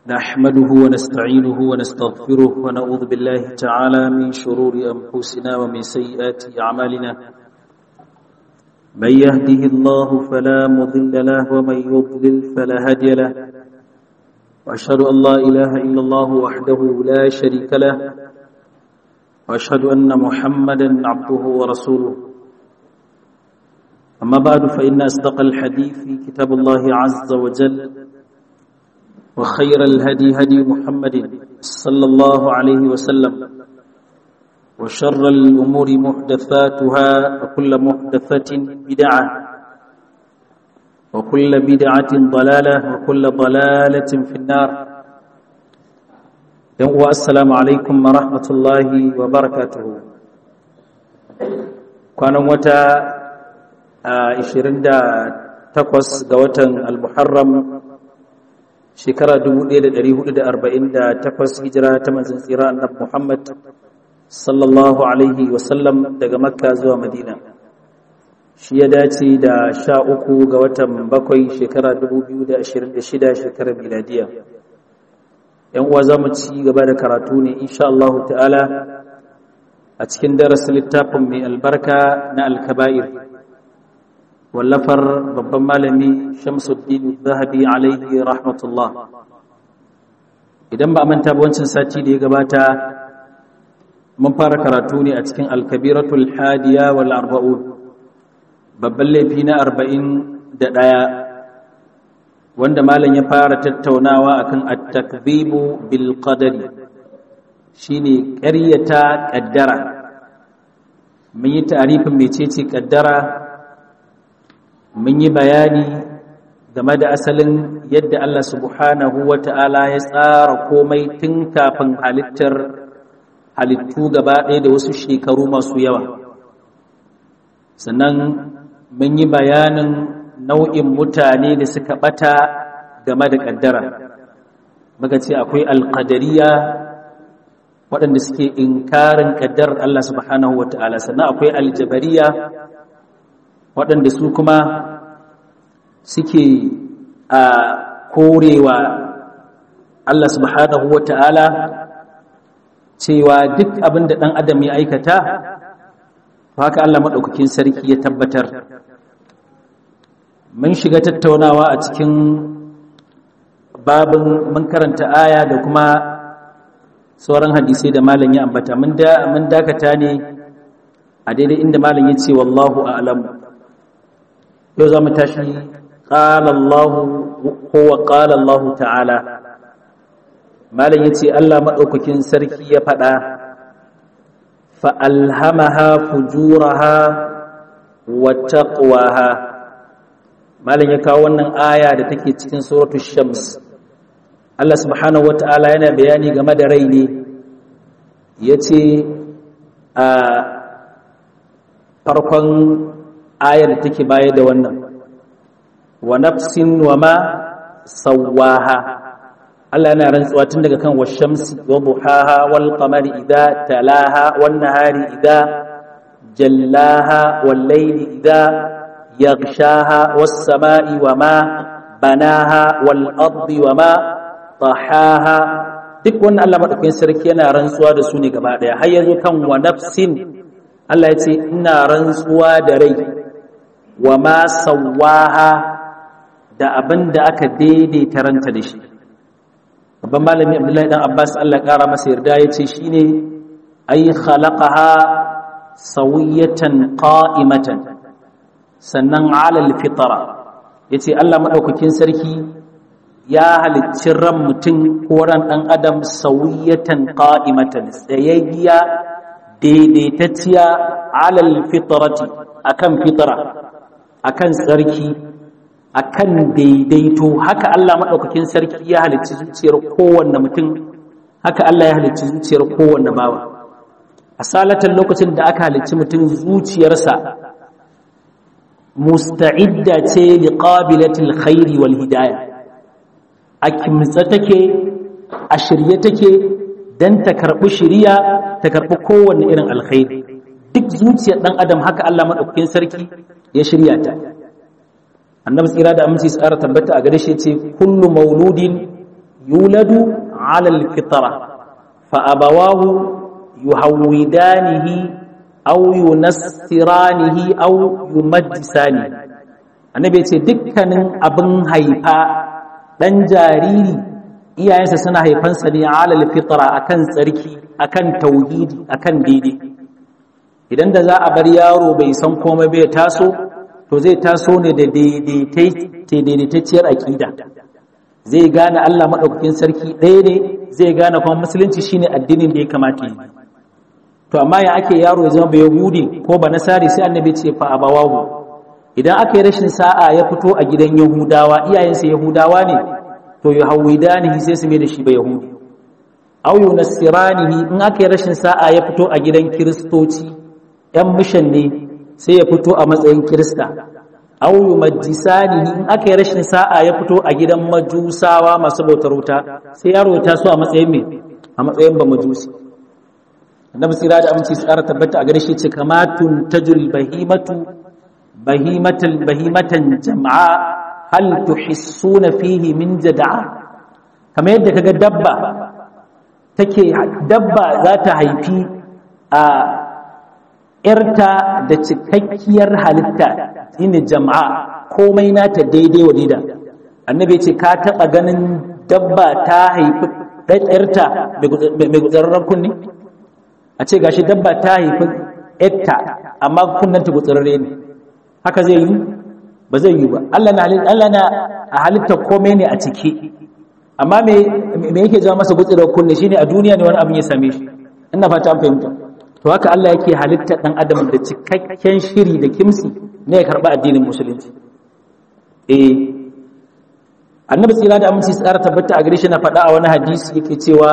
نحمده ونستعينه ونستغفره ونعوذ بالله تعالى من شرور أنفسنا ومن سيئات أعمالنا من يهده الله فلا مضل له ومن يضلل فلا هادي له وأشهد أن لا إله إلا الله وحده لا شريك له وأشهد أن محمدا عبده ورسوله أما بعد فإن أصدق الحديث كتاب الله عز وجل وخير الهدي هدي محمد صلى الله عليه وسلم وشر الأمور محدثاتها وكل محدثة بدعة وكل بدعة ضلالة وكل ضلالة في النار السلام عليكم ورحمة الله وبركاته كان متى 28 ga watan al-Muharram shekara 1448 hijira ta manzon tsira annabi Muhammad sallallahu alaihi wasallam daga Makka zuwa Madina shi ya dace da 13 ga watan bakwai shekara 2026 shekarar miladiya yan uwa zamu ci gaba da karatu ne insha Allah ta'ala a cikin darasin littafin mai albarka na al-kaba'ir wallafar babban malami shamsuddin zahabi alaihi rahmatullah idan ba manta ba wancan sati da ya gabata mun fara karatu ne a cikin alkabiratul hadiya wal arba'un babban laifi na arba'in da ɗaya wanda malam ya fara tattaunawa akan at-takdhibu bil qadari shine ƙaryata ƙaddara mun yi ta'arifin mecece ƙaddara mun yi bayani game da asalin yadda Allah subhanahu wa ta'ala ya tsara komai tun kafin halittar halittu gaba ɗaya da wasu shekaru masu yawa sannan mun yi bayanin nau'in mutane da suka ɓata game da ƙaddara muka ce akwai alƙadariya waɗanda suke inkarin ƙaddarar Allah subhanahu wa ta'ala sannan akwai aljabariya waɗanda su kuma suke a korewa Allah subhanahu wa ta'ala cewa duk abin da ɗan adam ya aikata haka Allah maɗaukakin sarki ya tabbatar mun shiga tattaunawa a cikin babin mun karanta aya da kuma sauran hadisai da malam ya ambata mun dakata ne a daidai inda malam ya ce wallahu a'lamu yau za mu tashi ƙalallahu kowa ƙalallahu ta'ala malam ya ce Allah maɗaukakin sarki ya faɗa fa'alhamaha fujuraha wa taqwaha malam ya kawo wannan aya da take cikin suratu shams Allah subhanahu wa ta'ala yana bayani game da rai ne ya ce a farkon ayar da take baya da wannan wa nafsin wa ma sawaha Allah yana rantsuwa tun daga kan washamsi wa duhaha wal qamari idza talaha wan nahari idza jallaha wal layli idza yaghshaha was samai wa ma banaha wal ardi wa ma tahaha duk wannan Allah madaukakin sarki yana rantsuwa da su ne gaba daya har yazo kan wa nafsin Allah ya ce ina rantsuwa da rai wa ma sawaha da abin da aka daidaita ranta da shi babban malami abdullahi dan abbas Allah kara masa yarda ya ce shine ay khalaqaha sawiyatan qa'imatan sannan ala alfitra yace Allah madaukakin sarki ya halicci ran mutum ko ran dan adam sawiyatan qa'imatan tsayayya daidaitacciya alal fitrati akan fitra akan tsarki akan daidaito haka Allah madaukakin sarki ya halicci zuciyar kowanne mutum haka Allah ya halicci zuciyar kowanne bawa asalatan lokacin da aka halicci mutum zuciyarsa musta'idda ce liqabilatil khairi wal hidayah akimtsa take a shirye take dan ta karbi shiriya ta karbi kowanne irin alkhairi duk zuciyar dan adam haka Allah madaukakin sarki ya shirya ta annabi tsira da aminci tsara tabbata a gare shi ce kullu mauludin yuladu ala alfitra fa abawahu yuhawidanihi aw yunassiranihi aw yumajjisani annabi ya ce dukkanin abin haifa dan jariri iyayensa suna haifansa ne ala alfitra akan tsarki akan tauhidi akan daidai idan da za a bar yaro bai san komai bai taso to zai taso ne da daidaitacciyar aƙida zai gane Allah maɗaukakin sarki ɗaya ne zai gane kuma musulunci shine addinin da ya kamata yi to amma ya ake yaro ya zama bai yahudi ko ba nasari sai annabi ce fa abawahu idan aka yi rashin sa'a ya fito a gidan yahudawa iyayensa yahudawa ne to yuhawidanihi sai su mai da shi ba yahudi aw yunassiranihi in aka yi rashin sa'a ya fito a gidan kiristoci yan mishan ne sai ya fito a matsayin kirista aw yumajjisanihi in aka yi rashin sa'a ya fito a gidan majusawa masu bautar wuta sai yaro ta so a matsayin me a matsayin ba majusi annabi tsira da aminci tsara tabbata a gare shi ce kamatun tajul bahimatu bahimatal bahimatan jam'a hal tuhissuna fihi min jada'a kamar yadda kaga dabba take dabba za ta haifi a ‘yarta da cikakkiyar halitta shine jama'a komai nata daidai wa dida annabi ce ka taɓa ganin dabba ta haifi ‘yarta mai gutsararren kunni a ce gashi dabba ta haifi ‘yarta amma kunnanta gutsararre ne haka zai yi ba zai yi ba Allah na a halitta komai ne a ciki amma me yake zama masa gutsirar kunne shine a duniya ne wani abin ya same shi ina fata an fahimta to haka Allah yake halitta dan adam da cikakken shiri da kimsi ne ya karba addinin musulunci eh annabi tsira da aminci tsara tabbata a gare shi na faɗa a wani hadisi yake cewa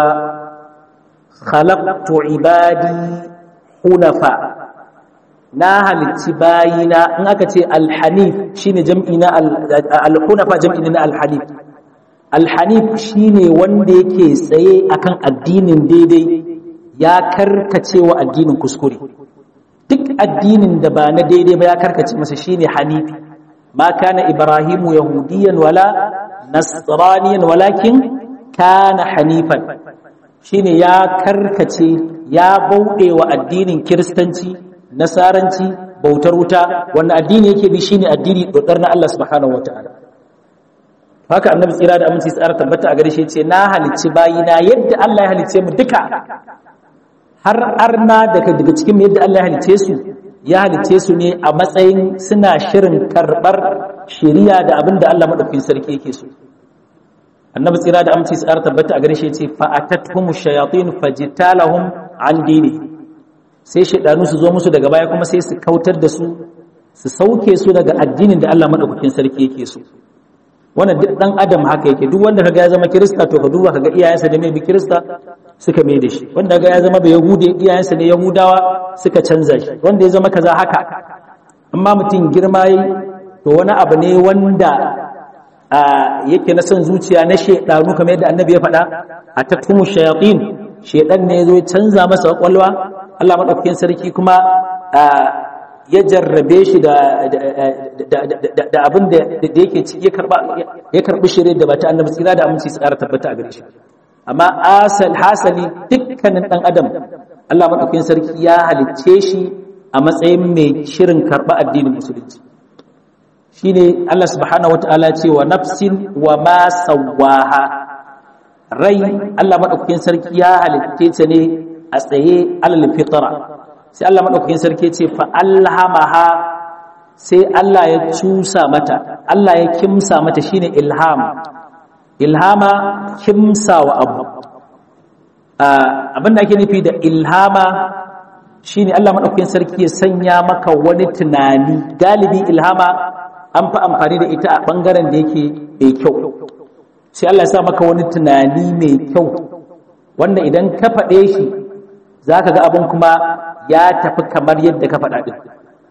khalaqtu ibadi hunafa na halicci bayina in aka ce alhanif shine jam'i na al-hunafa jam'i na al-hanif alhanif shine wanda yake tsaye akan addinin daidai ya karkace wa addinin kuskure duk addinin da ba na daidai ba ya karkace masa shine hanifi ma kana ibrahimu yahudiyan wala nasraniyan walakin kana hanifan shine ya karkace ya bauɗe wa addinin kiristanci nasaranci bautar wuta wannan addini yake bi shine addini dodar na Allah subhanahu wataala haka annabi tsira da aminci tsara tabbata a gare shi ce na halicci bayina yadda Allah ya halicce mu duka har arna daga daga cikin yadda Allah ya halicce su ya halicce su ne a matsayin suna shirin karbar shari'a da abin da Allah madaukakin sarki yake so annabi tsira da aminci tsara tabbata a gare shi ce fa atatuhum shayatin fajtalahum an dini sai shaidanu su zo musu daga baya kuma sai su kautar da su su sauke su daga addinin da Allah madaukakin sarki yake so wannan duk dan adam haka yake duk wanda kaga ya zama kirista to ka duba kaga iyayensa da mai bi kirista suka mai da shi wanda kaga ya zama da yahudi iyayensa ne yahudawa suka canza shi wanda ya zama kaza haka amma mutum girma yi to wani abu ne wanda yake na son zuciya na shaidanu kamar yadda annabi ya faɗa a tattumu shayatin shaidan ne ya zo ya canza masa kwakwalwa Allah madaukakin sarki kuma ya jarrabe shi da abin da yake ci ya karɓi shirin da ba ta annabi tsira da aminci su ƙara tabbata a gare shi amma asal hasali dukkanin ɗan adam Allah maɗaukin sarki ya halicce shi a matsayin mai shirin karɓa addinin musulunci shine Allah subhanahu wataala ce wa nafsin wa ma sawaha rai Allah maɗaukakin sarki ya halicce ta ne a tsaye alal fitra sai Allah maɗaukakin sarki ce fa alhamaha sai Allah ya cusa mata Allah ya kimsa mata shine ilham ilhama kimsa wa abu abinda ake nufi da ilhama shine Allah maɗaukakin sarki ya sanya maka wani tunani galibi ilhama an fi amfani da ita a ɓangaren da yake mai kyau sai Allah ya sa maka wani tunani mai kyau wanda idan ka faɗe shi za ka ga abin kuma ya tafi kamar yadda ka faɗa ɗin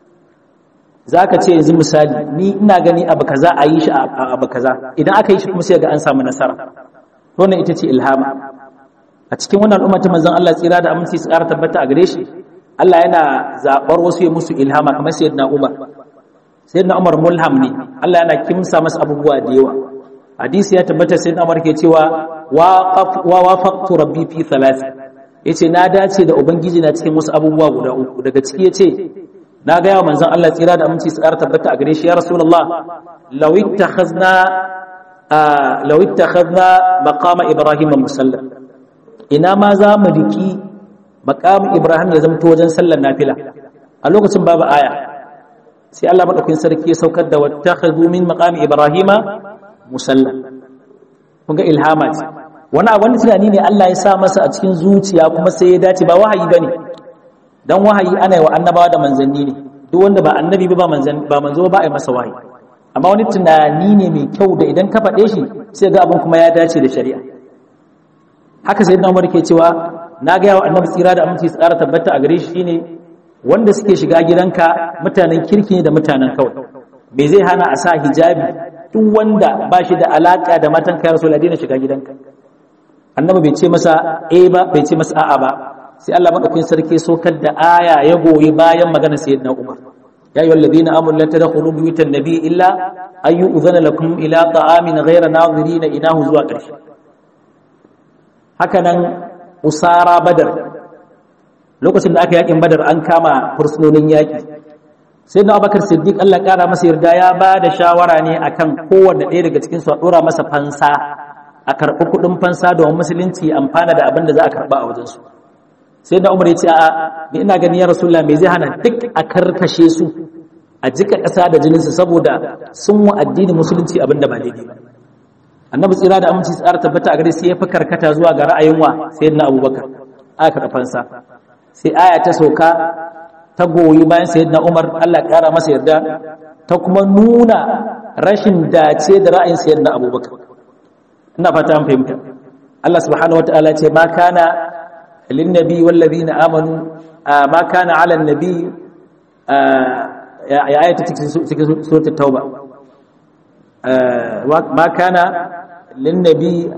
za ka ce yanzu misali ni ina gani abu kaza a yi shi a abu kaza idan aka yi shi kuma sai ga an samu nasara wannan ita ce ilhama a cikin wannan al'umma ta manzon Allah tsira da aminci su ƙara tabbata a gare shi Allah yana zaɓar wasu ya musu ilhama kamar sayyidina Umar sayyidina Umar mulham ne Allah yana kimsa masa abubuwa da yawa hadisi ya tabbata sayyidina Umar ke cewa wa wafaqtu rabbi fi thalath yace na dace da ubangiji na cikin wasu abubuwa guda uku daga ciki yace na ga yawa manzon Allah tsira da aminci su ƙara tabbata a gare shi ya rasulullah law ittakhazna law ittakhazna maqama ibrahim musalla ina ma za mu riki maqam ibrahim ya zamto wajen sallar nafila a lokacin babu aya sai Allah madaukakin sarki ya saukar da wattakhadhu min maqami ibrahima musalla kun ga ilhama ce wani wani tunani ne Allah ya sa masa a cikin zuciya kuma sai ya dace ba wahayi bane dan wahayi ana yi wa annabawa da manzanni ne duk wanda ba annabi ba manzan ba manzo ba a yi masa wahayi amma wani tunani ne mai kyau da idan ka faɗe shi sai ga abin kuma ya dace da shari'a haka sai Umar ke cewa na ga yawa annabi tsira da aminci tsara tabbata a gare shi shine wanda suke shiga gidanka mutanen kirki ne da mutanen kawai me zai hana a sa hijabi duk wanda ba shi da alaka da matan kai rasul daina shiga gidanka annabi bai ce masa eh ba bai ce masa a'a ba sai Allah madaukakin sarki sokar da aya ya goyi bayan maganar sayyidina Umar ya ayyuhal ladina amanu la tadkhulu buyutan nabiy illa ayu udhana lakum ila ta'amin ghayra nadhirina inahu zuwa ƙarshe haka nan usara badar lokacin da aka yakin badar an kama fursunonin yaki sai na abakar siddiq Allah kara masa yarda ya ba da shawara ne akan kowanne ɗaya daga cikin su a ɗora masa fansa a karɓi kuɗin fansa domin musulunci amfana da abin da za a karɓa a wajensu sai na umar ya ce a ni ina ganin ya rasulullah me zai hana duk a karkashe su a jika ƙasa da jininsu saboda sun wa addinin musulunci abin da ba daidai ba annabi tsira da aminci tsara tabbata a gare sai ya fi karkata zuwa ga ra'ayin wa sayyidina abubakar aka karɓi fansa sai aya ta sauka ta goyi bayan sayyidina Umar Allah kara masa yarda ta kuma nuna rashin dace da ra'ayin sayyidina Abubakar ina fata an fahimta Allah subhanahu wataala ce ma kana lin nabi wal ladina amanu ma kana ala nabi ya ayata cikin suratul tauba ma kana lin nabi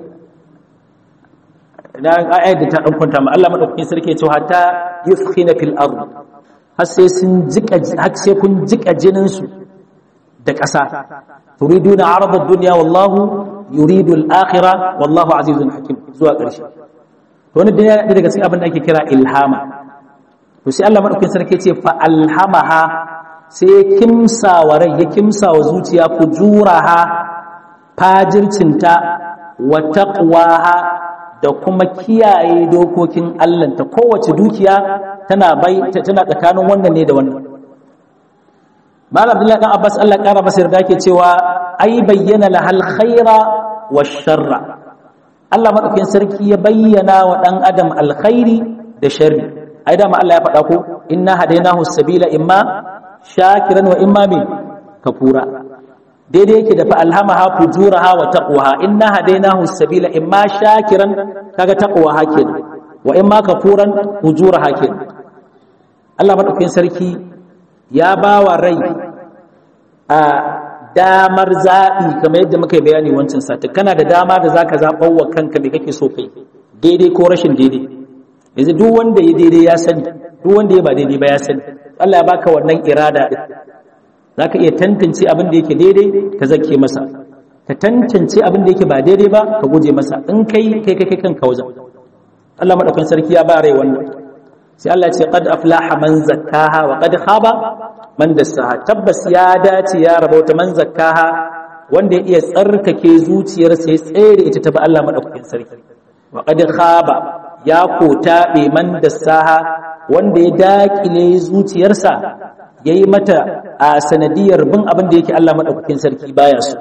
na ayat da ta dan kwanta ma Allah madaukakin sarki ya ce hatta yufkhina fil ard har sai sun jika har sai kun jika jinin su da ƙasa turiduna arada dunya wallahu yuridu al-akhirah wallahu azizun hakim zuwa ƙarshe to wani da daga cikin abin da ake kira ilhama to sai Allah madaukakin sarki ce fa alhamaha sai ya kimsa wa rai ya kimsa wa zuciya fujuraha fajircinta wa taqwaha da kuma kiyaye dokokin Allah ta kowace dukiya tana bai tana tsakanin wannan ne da wannan Malam Abdullahi dan Abbas Allah kara masa yarda ke cewa ai bayyana lahal khaira wash sharra Allah madaukakin sarki ya bayyana wa dan adam alkhairi da sharri ai da ma Allah ya faɗa ko inna hadainahu sabila imma shakiran wa imma min kafura daidai yake da fa alhamaha fujuraha wa taqwaha inna hadainahu sabila imma shakiran kaga taqwaha kenan wa imma kafuran fujuraha kenan Allah madaukakin sarki ya bawa rai a damar zaɓi kamar yadda muka yi bayani wancan sati kana da dama da zaka zaɓar wa kanka me kake so kai daidai ko rashin daidai yanzu duk wanda ya daidai ya sani duk wanda ya ba daidai ba ya sani Allah ya baka wannan irada din zaka iya tantance abin da yake daidai ka zake masa ka tantance abin da yake ba daidai ba ka guje masa in kai kai kai kanka wajen Allah madaukakin sarki ya ba rai wannan sai Allah ce qad aflaha man zakkaha wa qad khaba man dassaha tabbas ya dace ya rabauta man zakkaha wanda ya iya tsarkake zuciyarsa ya tsere ita ta ba Allah madaukakin sarki wa qad khaba ya kota be man dassaha wanda ya dakile zuciyarsa yayi mata a sanadiyar bin abin da yake Allah madaukakin sarki baya so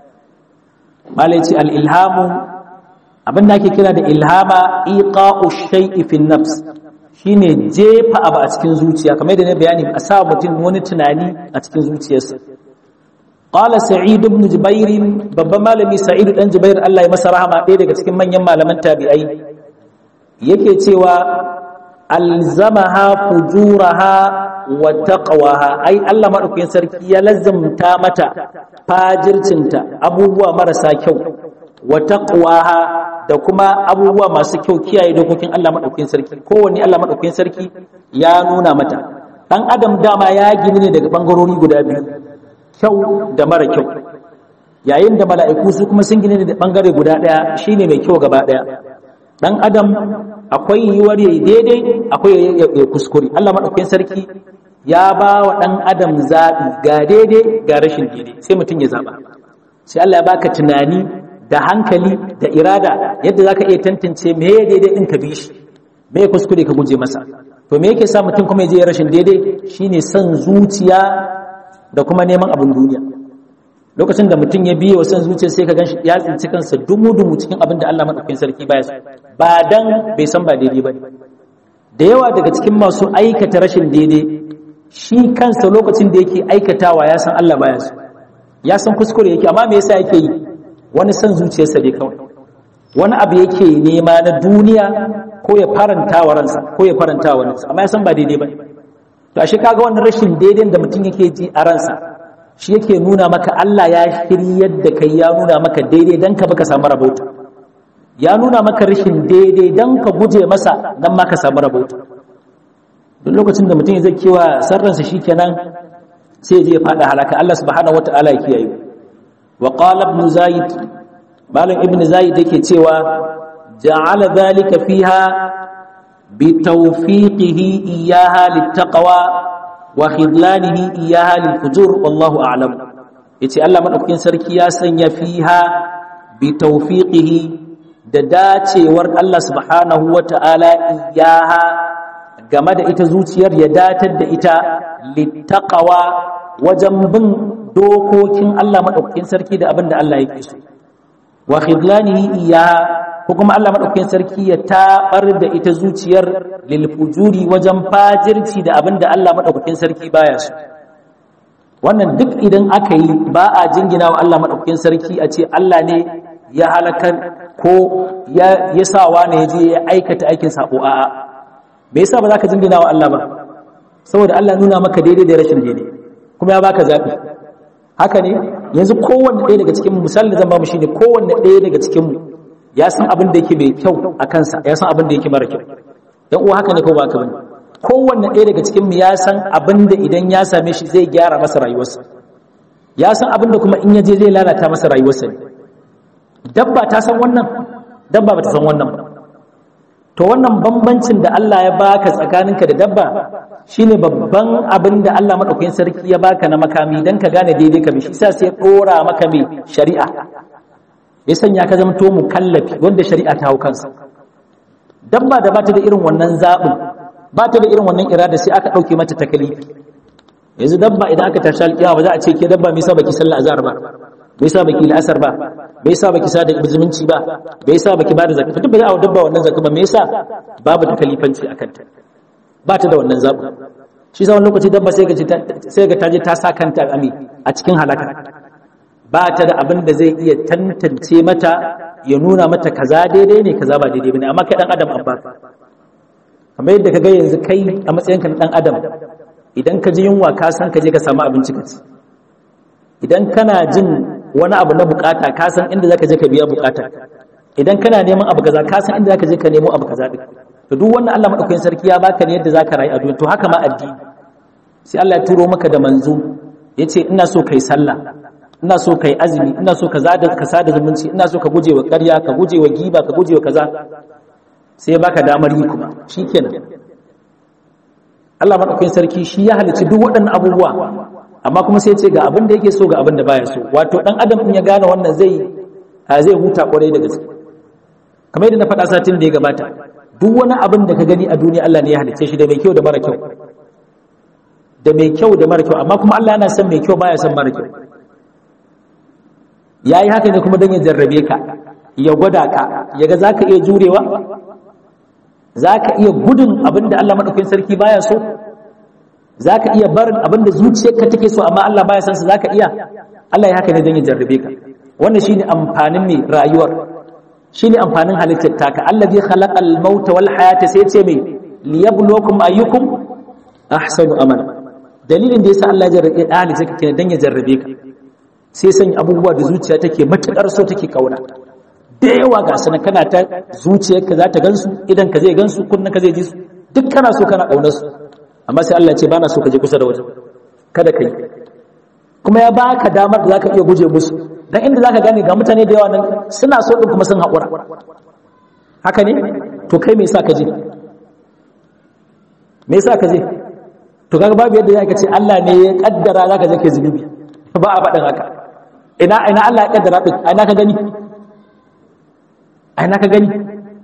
malai ce al ilhamu abin da ake kira da ilhama iqa'u shay'i fi nafs shine jefa abu a cikin zuciya kamar da na bayani a sa mutum wani tunani a cikin zuciyarsa qala sa'id ibn jubair babban malami sa'id dan jubair Allah ya masa rahama ɗaya daga cikin manyan malaman tabi'ai yake cewa alzamaha fujuraha wa taqwaha ai Allah madaukakin sarki ya lazzamta mata fajircinta abubuwa marasa kyau wa taqwaha da kuma abubuwa masu kyau kiyaye dokokin Allah maɗaukin sarki kowanne Allah maɗaukin sarki ya nuna mata ɗan adam dama ya gini ne daga ɓangarori guda biyu kyau da mara kyau yayin da mala'iku su kuma sun gine da bangare guda daya shine mai kyau gaba daya dan adam akwai yiwuwar yayi daidai akwai ya kuskure Allah madaukakin sarki ya ba wa dan adam zabi ga daidai ga rashin daidai sai mutum ya zaba sai Allah ya baka tunani da hankali da irada yadda zaka iya tantance me daidai din ka bi shi me kuskure ka guje masa to me yake sa mutum kuma ya je rashin daidai shine son zuciya da kuma neman abin duniya lokacin da mutum ya biye wa son zuciya sai ka ganshi ya tsinci kansa dumu-dumu cikin abin da Allah madaukakin sarki baya so ba dan bai san ba daidai ba da yawa daga cikin masu aikata rashin daidai shi kansa lokacin da yake aikatawa ya san Allah baya so ya san kuskure yake amma me yasa yake yi wani son zuciyarsa ne kawai wani abu yake nema na duniya ko ya faranta wa ransa ko ya faranta wa ransa amma ya san ba daidai ba to ashe kaga wannan rashin daidai da mutum yake ji a ransa shi yake nuna maka Allah ya shiryar da kai ya nuna maka daidai dan ka baka samu rabauta ya nuna maka rashin daidai dan ka guje masa dan ma ka samu rabauta duk lokacin da mutum zai kewa sarransa shikenan sai je ya fada halaka Allah subhanahu wataala ya kiyaye wa qala ibn zaid malam ibn zaid yake cewa ja'ala dhalika fiha bi tawfiqihi iyyaha littaqwa wa khidlanihi iyyaha lilfujur wallahu a'lam yace Allah madaukakin sarki ya sanya fiha bi tawfiqihi da dacewar Allah subhanahu wata'ala iyyaha game da ita zuciyar ya datar da ita littaqwa wajen bin dokokin Allah madaukakin sarki da abin da Allah yake so wa khidlanihi iyyaha ko kuma Allah madaukakin sarki ya tabar da ita zuciyar lil fujuri wajen fajirci da abinda Allah madaukakin sarki baya so wannan duk idan aka yi ba a jingina wa Allah madaukakin sarki a ce Allah ne ya halakar ko ya ya sawa ne ya je ya aikata aikin sabo a'a me yasa ba za ka jingina wa Allah ba saboda Allah nuna maka daidai da rashin daidai kuma ya baka zabi haka ne yanzu kowanne ɗaya daga cikin mu misali zan ba mu shine kowanne ɗaya daga cikin mu ya san abin da yake mai kyau a kansa ya san abin da yake mara kyau yan uwa haka ne ko ba haka bane kowanne ɗaya daga cikin mu ya san abin da idan ya same shi zai gyara masa rayuwarsa ya san abin da kuma in ya je zai lalata masa rayuwarsa ne dabba ta san wannan dabba ba ta san wannan ba to wannan bambancin da Allah ya baka tsakaninka da dabba shine babban abin da Allah madaukakin sarki ya baka na makami dan ka gane daidai ka bi shi sai ya dora maka mai shari'a ya sanya ka zama to mukallafi wanda shari'a ta hau kansa dabba da bata da irin wannan zaɓin bata da irin wannan irada sai aka ɗauke mata takalifi yanzu dabba idan aka tashi alƙiyawa ba za a ce ke dabba me yasa baki sallah azhar ba me yasa baki la'asar ba me yasa baki sada zumunci ba me yasa baki bada zakka duk ba za a dabba wannan zakka ba me yasa babu takalifanci akan ta ba ta da wannan zaɓin shi sa wani lokaci dabba sai ga sai ga ta je ta sa kanta ami a cikin halaka ba ta da abin da zai iya tantance mata ya nuna mata kaza daidai ne kaza ba daidai bane amma kai dan adam an baka kamar yadda ka ga yanzu kai a matsayinka na dan adam idan ka ji yunwa ka san ka je ka samu abinci ka ci idan kana jin wani abu na bukata ka san inda zaka je ka biya bukata idan kana neman abu kaza ka san inda zaka je ka nemo abu kaza din to duk wannan Allah madaukakin sarki ya baka ne yadda zaka rayu a duniya to haka ma addini sai Allah ya turo maka da manzo yace ina so kai sallah ina so kai azumi ina so ka zada ka sada zumunci ina so ka guje wa ƙarya ka guje wa giba ka guje wa kaza sai baka damar yi kuma shikenan Allah madaukakin sarki shi ya halicci duk waɗannan abubuwa amma kuma sai ce ga abin da yake so ga abin da baya so wato dan adam in ya gane wannan zai zai huta kwarai da gaske kamar yadda na faɗa satin da ya gabata duk wani abin da ka gani a duniya Allah ne ya halicce shi da mai kyau da mara kyau da mai kyau da mara kyau amma kuma Allah yana son mai kyau baya son mara kyau ya yi haka ne kuma don ya jarrabe ka ya gwada ka ya ga za ka iya jurewa za ka iya gudun abin da Allah maɗaukin sarki baya so za ka iya barin abin da zuciyarka take so amma Allah baya san su za ka iya Allah ya haka ne don ya jarrabe ka wannan shi ne amfanin mai rayuwar shi ne amfanin halittar taka Allah zai khalaqa al-mauta wal hayata sai ce mai liyabluwakum ayyukum ahsanu amala dalilin da yasa Allah ya jarrabe halitta ka kenan don ya jarrabe ka sai sanya abubuwa da zuciya take matuƙar so take kauna da yawa ga sanan kana ta zuciyarka za ta gansu idan ka zai gansu kunnan ka zai ji su duk kana so kana ƙaunar su amma sai Allah ce bana so ka je kusa da wajen kada kai kuma ya baka damar da zaka iya guje musu dan inda zaka gane ga mutane da yawa nan suna so din kuma sun haƙura haka ne to kai me yasa ka je me yasa ka je to kaga babu yadda zaka ce Allah ne ya kaddara zaka je kai zunubi ba a faɗin haka ina ina Allah ya kaddara din ina ka gani ina ka gani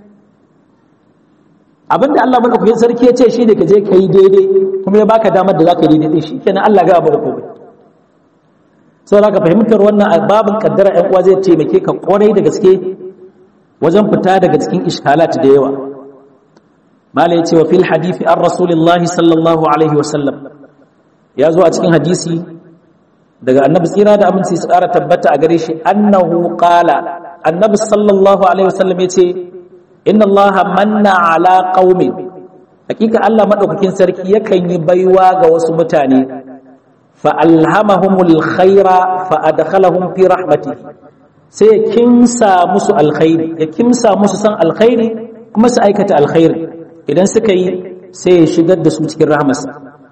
abinda Allah madaukakin sarki ya ce shi ne ka je kai daidai kuma ya baka damar da zaka yi daidai shi kenan Allah ga ba komai saboda ka fahimtar wannan babin kaddara ɗan uwa zai taimake ka kwarai da gaske wajen fita daga cikin iskalat da yawa mala ya ce wa fil hadithi an rasulillahi sallallahu alaihi wasallam ya zo a cikin hadisi daga annabi tsira da aminci su ƙara tabbata a gare shi annahu qala annabi sallallahu alaihi wasallam ya ce inna Allah manna ala qaumin hakika Allah madaukakin sarki yakan yi baiwa ga wasu mutane fa alhamahumul khaira fa adkhalahum fi rahmatihi sai ya kimsa musu alkhairi ya kimsa musu san alkhairi kuma su aikata alkhairi idan suka yi sai ya shigar da su cikin rahmarsa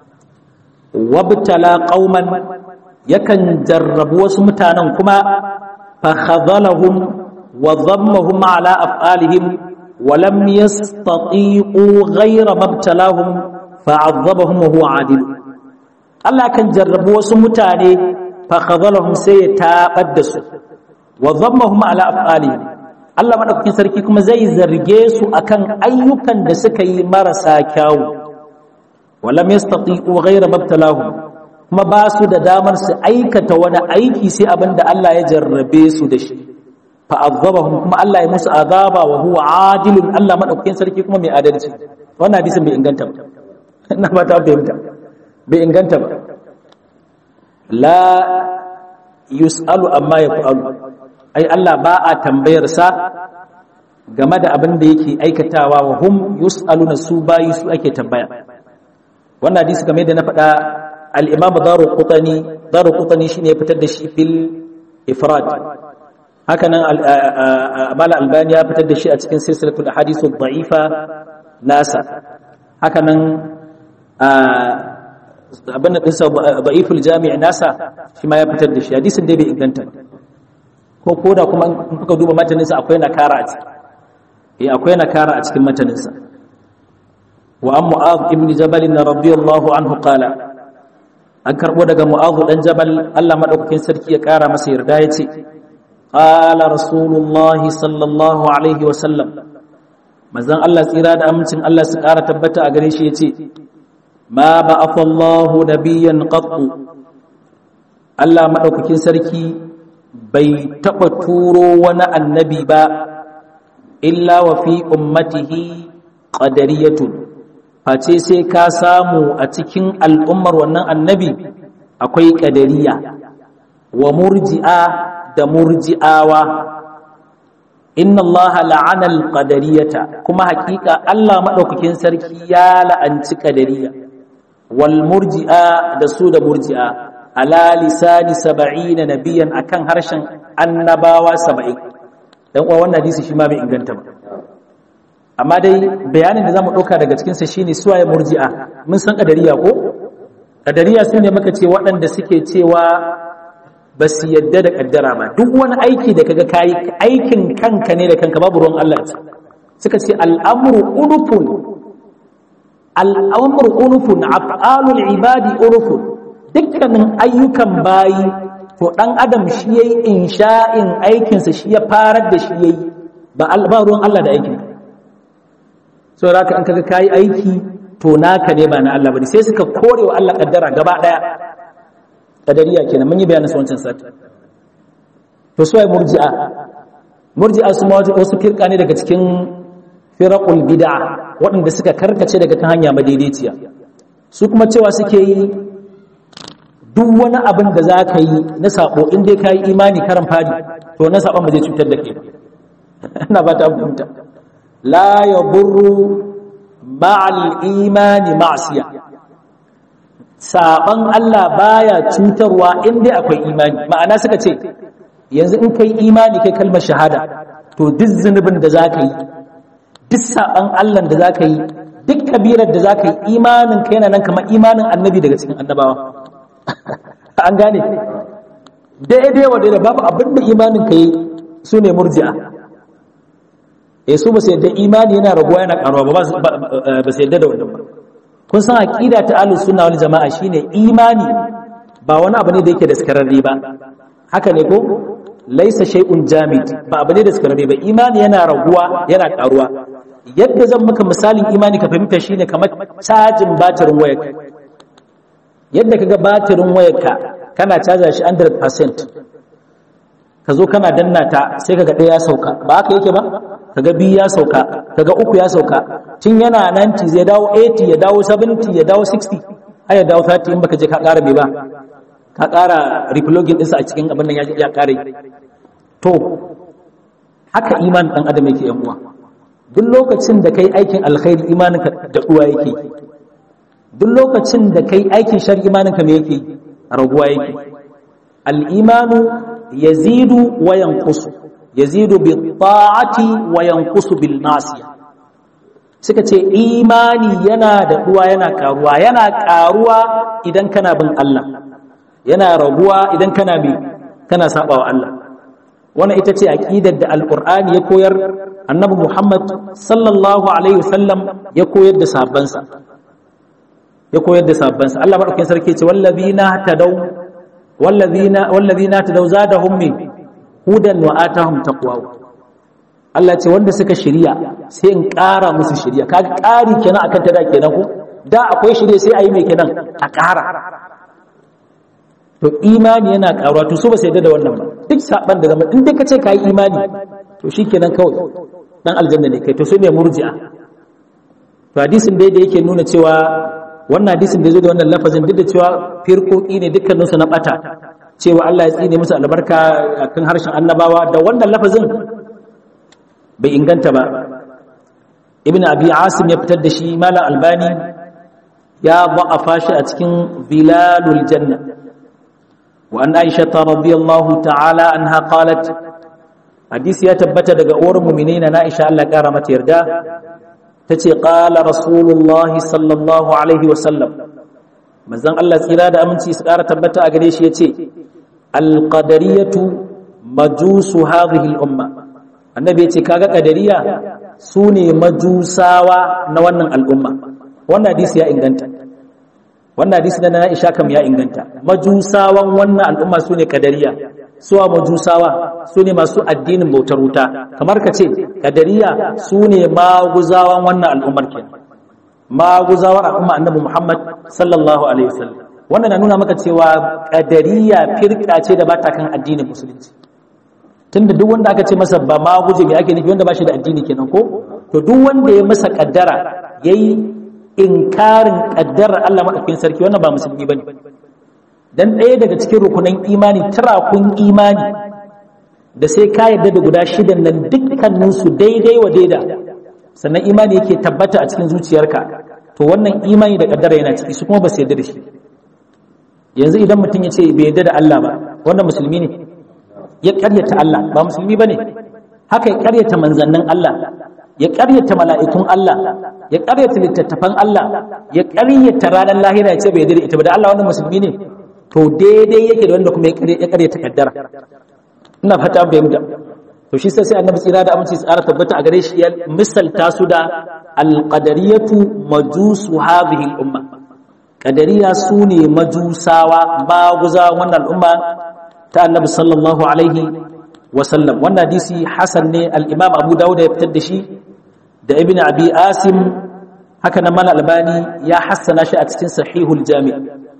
wabtala qauman yakan jarrabu wasu mutanen kuma fa khadhalahum wa dhammahum ala af'alihim wa lam yastati'u ghayra mabtalahum fa'azzabahum wa huwa adil Allah kan jarrabu wasu mutane fa khadhalahum sai ya tabar da su wa dhammahum ala af'alihim Allah madaukakin sarki kuma zai zarge su akan ayyukan da suka yi marasa kyawu walam yastati'u ghayra mabtalahum kuma ba su da damar su aikata wani aiki sai abinda Allah ya jarrabe su da shi fa azabahum kuma Allah ya musu azaba wa huwa adilun Allah madaukakin sarki kuma mai adalci wannan hadisin bai inganta ba ina ba ta fahimta bai inganta ba la yus'alu amma yaf'alu ai Allah ba a tambayar sa game da abin da yake aikatawa wa hum yus'aluna su bayi su ake tambaya wannan hadisi kamar yadda na faɗa al-imam daruqutani daruqutani shine ya fitar da shi fil ifrad haka nan mala albani ya fitar da shi a cikin silsilatul ahadith ad-da'ifa nasa haka nan abin da dinsa da'iful jami' nasa shi ma ya fitar da shi hadisin dai bai inganta ko koda kuma in kuka duba mataninsa akwai nakara a ciki eh akwai nakara a cikin mataninsa wa an mu'adh ibn jabal radiyallahu anhu qala an karbo daga mu'adh dan jabal Allah madaukakin sarki ya kara masa yarda yace qala rasulullahi sallallahu alaihi wa sallam manzon Allah tsira da amincin Allah su kara tabbata a gare shi yace ma ba'atha Allahu nabiyyan qattu Allah madaukakin sarki bai taɓa turo wani annabi ba illa wa fi ummatihi qadariyatun face sai ka samu a cikin al'ummar wannan annabi akwai qadariya wa murji'a da murji'awa inna Allah la'ana al-qadariyata kuma hakika Allah madaukakin sarki ya la'anci qadariya wal murji'a da su da murji'a ala lisani saba'ina nabiyan akan harshen annabawa saba'in dan uwa wannan hadisi shi ma bai inganta ba amma dai bayanin da zamu dauka daga cikin sa shine suwaye murji'a mun san kadariya ko kadariya su ne muka ce waɗanda suke cewa ba su yadda da kaddara ba duk wani aiki da kaga kai aikin kanka ne da kanka babu ruwan Allah ce suka ce al'amru unufun al'amru unufun af'alul ibadi unufun dukkanin ayyukan bayi to dan adam shi yayi insha'in aikinsa shi ya farar da shi yayi ba ruwan Allah da aikin so raka an kaga kai aiki to naka ne ba na Allah bane sai suka kore wa Allah kaddara gaba daya kadariya kenan mun yi bayanin wancan sati to su ai murji'a murji'a su ma wasu firka ne daga cikin firaqul bid'a waɗanda suka karkace daga kan hanya madaidaiciya su kuma cewa suke yi duk wani abin da za ka yi na sabo in dai ka yi imani karan fadi to na sabon ba zai cutar da kai ina ba ta fahimta la ya burru ma'al imani ma'asiya saban Allah baya cutarwa in dai akwai imani ma'ana suka ce yanzu in kai imani kai kalmar shahada to duk zunubin da za ka yi duk saban Allah da za ka yi duk kabirar da za ka yi imanin ka yana nan kamar imanin annabi daga cikin annabawa an gane daidai wa daidai babu abin da imanin ka yi su ne murji'a e su ba su yadda imani yana raguwa yana karuwa ba ba su yadda da wannan ba kun san aqida ta ahlus sunna wal jama'a shine imani ba wani abu ne da yake da skararre ba haka ne ko laisa shay'un jamid ba abu ne da skararre ba imani yana raguwa yana karuwa yadda zan maka misalin imani ka fahimta shine kamar cajin batirin wayarka yadda kaga batirin wayarka kana caja shi 100% ka zo kana danna ta sai kaga ɗaya ya sauka ba haka yake ba kaga biyu ya sauka kaga uku ya sauka tun yana 90 zai dawo 80 ya dawo 70 ya dawo 60 har ya dawo 30 in baka je ka ƙara bai ba ka ƙara replugging ɗinsa a cikin abin nan ya ƙare to haka iman ɗan adam yake yan uwa duk lokacin da kai aikin alkhairi imaninka da uwa yake duk lokacin da kai aikin shar imaninka me yake raguwa yake al-imanu yazidu wa yanqusu yazidu bi ta'ati wa yanqusu bil nasiya suka ce imani yana da duwa yana karuwa yana karuwa idan kana bin Allah yana raguwa idan kana bi kana sabawa Allah wannan ita ce aqidar da alqur'ani ya koyar annabi Muhammad sallallahu alaihi wasallam ya koyar da sahabbansa ya koyar da sahabbansa Allah madaukakin sarki ce wallazina tadaw wallazina wallazina tadaw zadahum min hudan wa atahum taqwa Allah ce wanda suka shirya sai in ƙara musu shirya kaga ƙari kenan akan ta da kenan ko da akwai shirya sai ayi mai kenan a ƙara to imani yana ƙaruwa to su ba sai da wannan ba duk saban da zama in dai ka ce ka yi imani to shikenan kawai dan aljanna ne kai to su ne murji'a to hadisin dai da yake nuna cewa wannan hadisin da zo da wannan lafazin duk da cewa firkoki ne dukkaninsu na bata cewa Allah ya tsine musu albarka akan harshen annabawa da wannan lafazin bai inganta ba ibn abi asim ya fitar da shi malam albani ya ba'afa shi a cikin zilalul janna wa an aisha radiyallahu ta'ala anha qalat hadisi ya tabbata daga uwar mu'minina na aisha Allah kara mata yarda tace qala rasulullahi sallallahu alaihi wa sallam manzon Allah tsira da aminci su kara tabbata a gare shi yace alqadariyatu majusu hadhihi al-umma annabi yace kaga qadariya sune majusawa na wannan al'umma wannan hadisi ya inganta wannan hadisi na Aisha kam ya inganta majusawan wannan al'umma sune qadariya suwa majusawa sune masu addinin bautar wuta kamar ka ce qadariya sune maguzawan wannan al'ummar kenan maguzawar al'umma annabi Muhammad sallallahu alaihi wasallam wannan na nuna maka cewa qadariya firka ce da bata kan addinin musulunci tunda duk wanda aka ce masa ba ma guje me ake nufi wanda ba shi da addini kenan ko to duk wanda ya masa kaddara yayi inkarin kaddarar Allah madaukakin sarki wannan ba musulmi bane dan ɗaya daga cikin rukunan imani kun imani da sai ka yarda da guda shidan nan dukkanin su daidai wa daida sannan imani yake tabbata a cikin zuciyarka to wannan imani da kaddara yana ciki su kuma ba su yarda da shi yanzu idan mutum ya ce bai yarda da Allah ba wannan musulmi ne ya ƙaryata Allah ba musulmi bane haka ya ƙaryata manzannin Allah ya ƙaryata mala'ikun Allah ya ƙaryata littattafan Allah ya ƙaryata ranar lahira ya ce bai dare ita ba da Allah wannan musulmi ne to daidai yake da wanda kuma ya ƙaryata kaddara ina fata bai muda to shi sai sai annabi tsira da aminci tsara tabbata a gare shi ya misalta su da alqadariyatu majusu hadhihi al-umma qadariya sune majusawa maguza wannan al'umma ta annabi sallallahu alaihi wasallam wannan hadisi hasan ne al-imam abu dawud ya fitar da shi da ibn abi asim haka nan mal albani ya hassana shi a cikin sahihul jami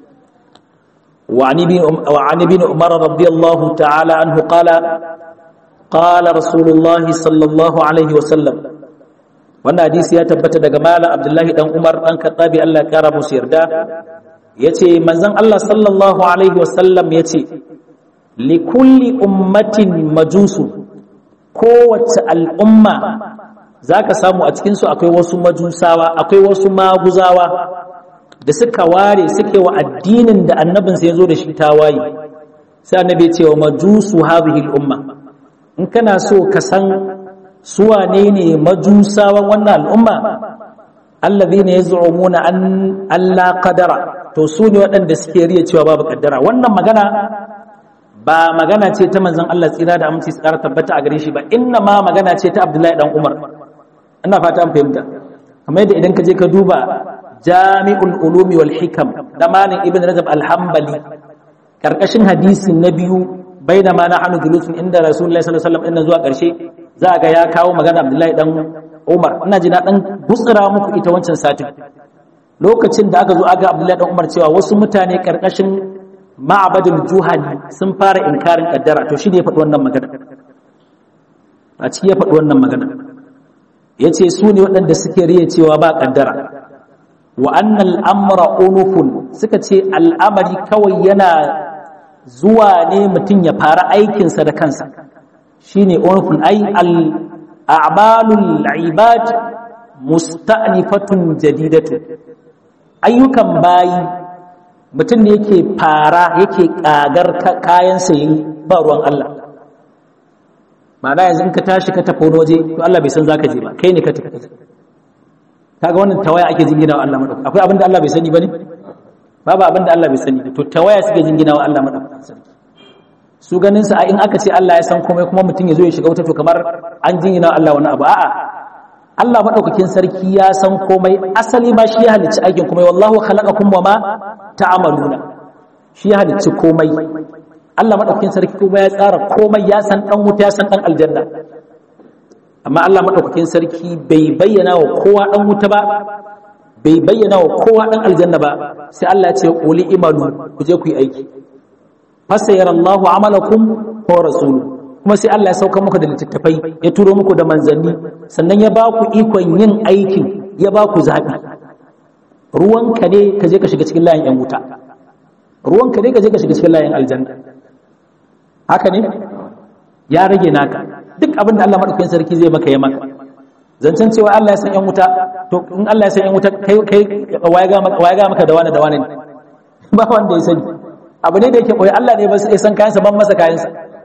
wa an ibn wa an ibn umar radiyallahu ta'ala anhu qala qala rasulullah sallallahu alaihi wasallam wannan hadisi ya tabbata daga malam abdullahi dan umar dan khattabi Allah ya kara musu yarda yace manzon Allah sallallahu alaihi wasallam yace likulli ummatin majusu kowace al'umma za ka samu a cikinsu akwai wasu majusawa akwai wasu maguzawa da suka ware suke wa addinin da annabinsa ya zo da shi tawaye sai annabi ce wa majusu hadhihi al'umma in kana so ka san suwa ne ne majusawan wannan al'umma alladhina yaz'umuna an alla qadara to su ne waɗanda suke riya cewa babu kaddara wannan magana ba magana ce ta manzon Allah tsira da aminci tsara tabbata a gare shi ba inna ma magana ce ta Abdullahi dan Umar ina fata an fahimta kamar yadda idan ka je ka duba Jami'ul Ulumi wal Hikam da Malik Ibn Rajab Al-Hanbali karkashin hadisi na biyu bainama nahnu julusun inda Rasulullahi sallallahu alaihi wasallam inna zuwa karshe za ga ya kawo magana Abdullahi dan Umar ina ji na dan gutsira muku ita wancan satin lokacin da aka zo aga Abdullahi dan Umar cewa wasu mutane karkashin ma'abadul juhani sun fara inkarin kaddara to shi ne ya faɗi wannan magana a ciki ya faɗi wannan magana ya ce su ne waɗanda suke riya cewa ba kaddara wa annal amra unufun suka ce al'amari kawai yana zuwa ne mutum ya fara aikinsa da kansa shine unufun ai al'amalul ibad musta'nifatun jadidatu ayyukan bayi mutum ne yake fara yake kagar kayansa yi ba ruwan Allah ma'ana yanzu in ka tashi ka tafi waje to Allah bai san zaka je ba kai ne ka tafi kaga wannan tawaya ake jingina wa Allah madaukakin akwai abin da Allah bai sani bane babu abin da Allah bai sani to tawaya suke jingina wa Allah madaukakin sarki su ganin sa in aka ce Allah ya san komai kuma mutum ya zo ya shiga wuta to kamar an jingina wa Allah wani abu a'a Allah madaukakin sarki ya san komai asali ma shi ya halicci aikin komai wallahu khalaqakum wama ta'maluna shi ya halicci komai Allah madaukakin sarki kuma ya tsara komai ya san dan wuta ya san dan aljanna amma Allah madaukakin sarki bai bayyana wa kowa dan wuta ba bai bayyana wa kowa dan aljanna ba sai Allah ya ce quli imalu ku je ku yi aiki fasayarallahu amalakum wa rasuluhu kuma sai Allah ya sauka muku da littattafai ya turo muku da manzanni sannan ya ba ku ikon yin aikin ya ba ku zaɓi ruwanka ne ka je ka shiga cikin layin 'yan wuta ruwanka ne ka je ka shiga cikin layin aljanna haka ne ya rage naka duk abin da Allah maɗaukakin sarki zai maka ya maka zancen cewa Allah ya san 'yan wuta to in Allah ya san 'yan wuta kai kai waya ga maka da wani da wani ba wanda ya sani abu ne da yake koyi Allah ne ba sai san kayansa ban masa kayansa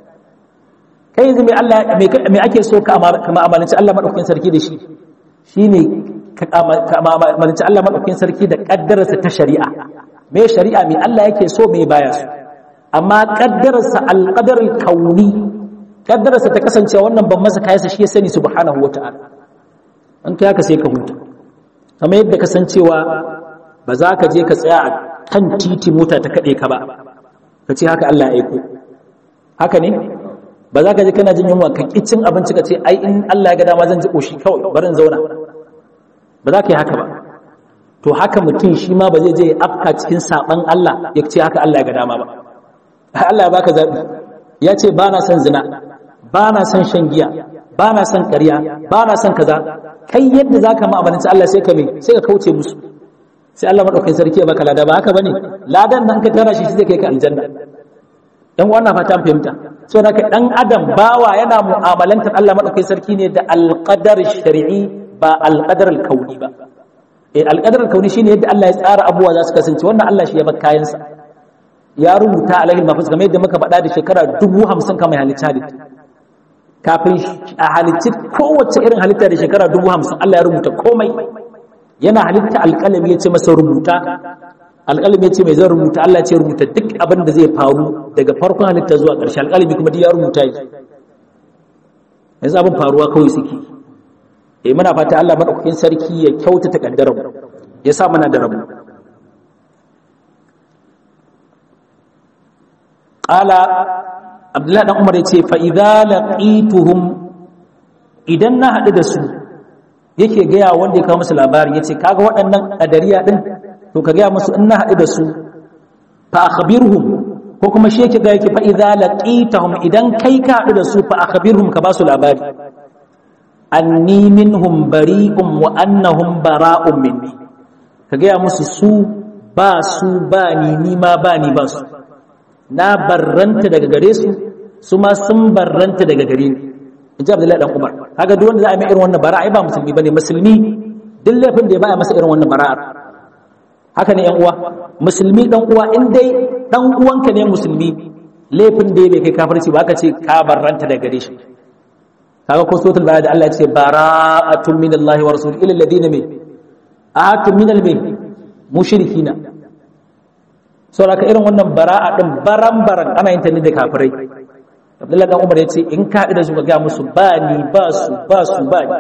kai yanzu mai Allah mai ake so ka amalanci Allah madaukakin sarki da shi shine ka amalanci Allah madaukakin sarki da kaddararsa ta shari'a me shari'a mai Allah yake so mai baya so amma kaddararsa alqadar kauni kaddararsa ta kasance wannan ban masa kayansa shi ya sani subhanahu wataala an kai haka sai ka huta kamar yadda kasancewa ba za ka je ka tsaya a kan titi mota ta kade ka ba ka ce haka Allah ya aiko haka ne ba za ka ji kana jin yunwa ka cin abinci ka ce ai in Allah ya ga dama zan ji koshi kawai bari in zauna ba za ka yi haka ba to haka mutum shi ma ba zai je ya afka cikin saban Allah ya ce haka Allah ya ga dama ba Allah ya baka zabi ya ce ba na son zina ba na son shan giya ba na son ƙarya ba na son kaza kai yadda za ka ma'amalanci Allah sai ka me sai ka kauce musu sai Allah madaukakin sarki ya baka lada ba haka bane ladan nan ka tara shi zai kai ka aljanna dan wannan fata fahimta so da dan adam bawa yana mu'amalantar Allah madaukakin sarki ne da alqadar shar'i ba alqadar alkauni ba eh alqadar alkauni shine yadda Allah ya tsara abuwa za su kasance wannan Allah shi ya bar kayan sa ya rubuta alaihi mafus kamar yadda muka faɗa da shekara 50 kamar halitta halitta kafin a halicci kowace irin halitta da shekara 50 Allah ya rubuta komai yana halitta alƙalami ya ce masa rubuta alƙalami ya ce mai zan rubuta Allah ce rubuta duk abin da zai faru daga farkon halitta zuwa ƙarshe alƙalami kuma duk ya rubuta yi yanzu abin faruwa kawai suke eh muna fata Allah madaukakin sarki ya kyautata kaddarar ya sa mana da rabu qala Abdullahi dan Umar yace fa idza laqituhum idan na hadu da su yake gaya wanda ya kawo musu labarin yace kaga waɗannan kadariya din to ka gaya musu in na haɗu da su fa akhbirhum ko kuma shi yake ga yake fa idza laqitahum idan kai ka haɗu da su fa akhbirhum ka ba su labari anni minhum bari'un wa annahum bara'un minni ka gaya musu su ba su ba ni ni ma ba ni ba su na barranta daga gare su su ma sun barranta daga gare ni inji Abdullahi dan Umar kaga duk wanda za a yi irin wannan bara'a ba musulmi bane musulmi duk laifin da ya baya masa irin wannan bara'ar haka ne yan uwa musulmi dan uwa in dai dan uwanka ne musulmi laifin da bai kai kafirci ba ka ce ka barranta daga gare shi kaga ko suratul bayad Allah ya ce bara'atun minallahi wa rasul ila alladhina min ahatu min albayt mushrikina saboda irin wannan bara'a din baran baran ana yin ta ne da kafirai Abdullahi dan Umar yace in ka da su ga musu ba ni ba su ba su ba ni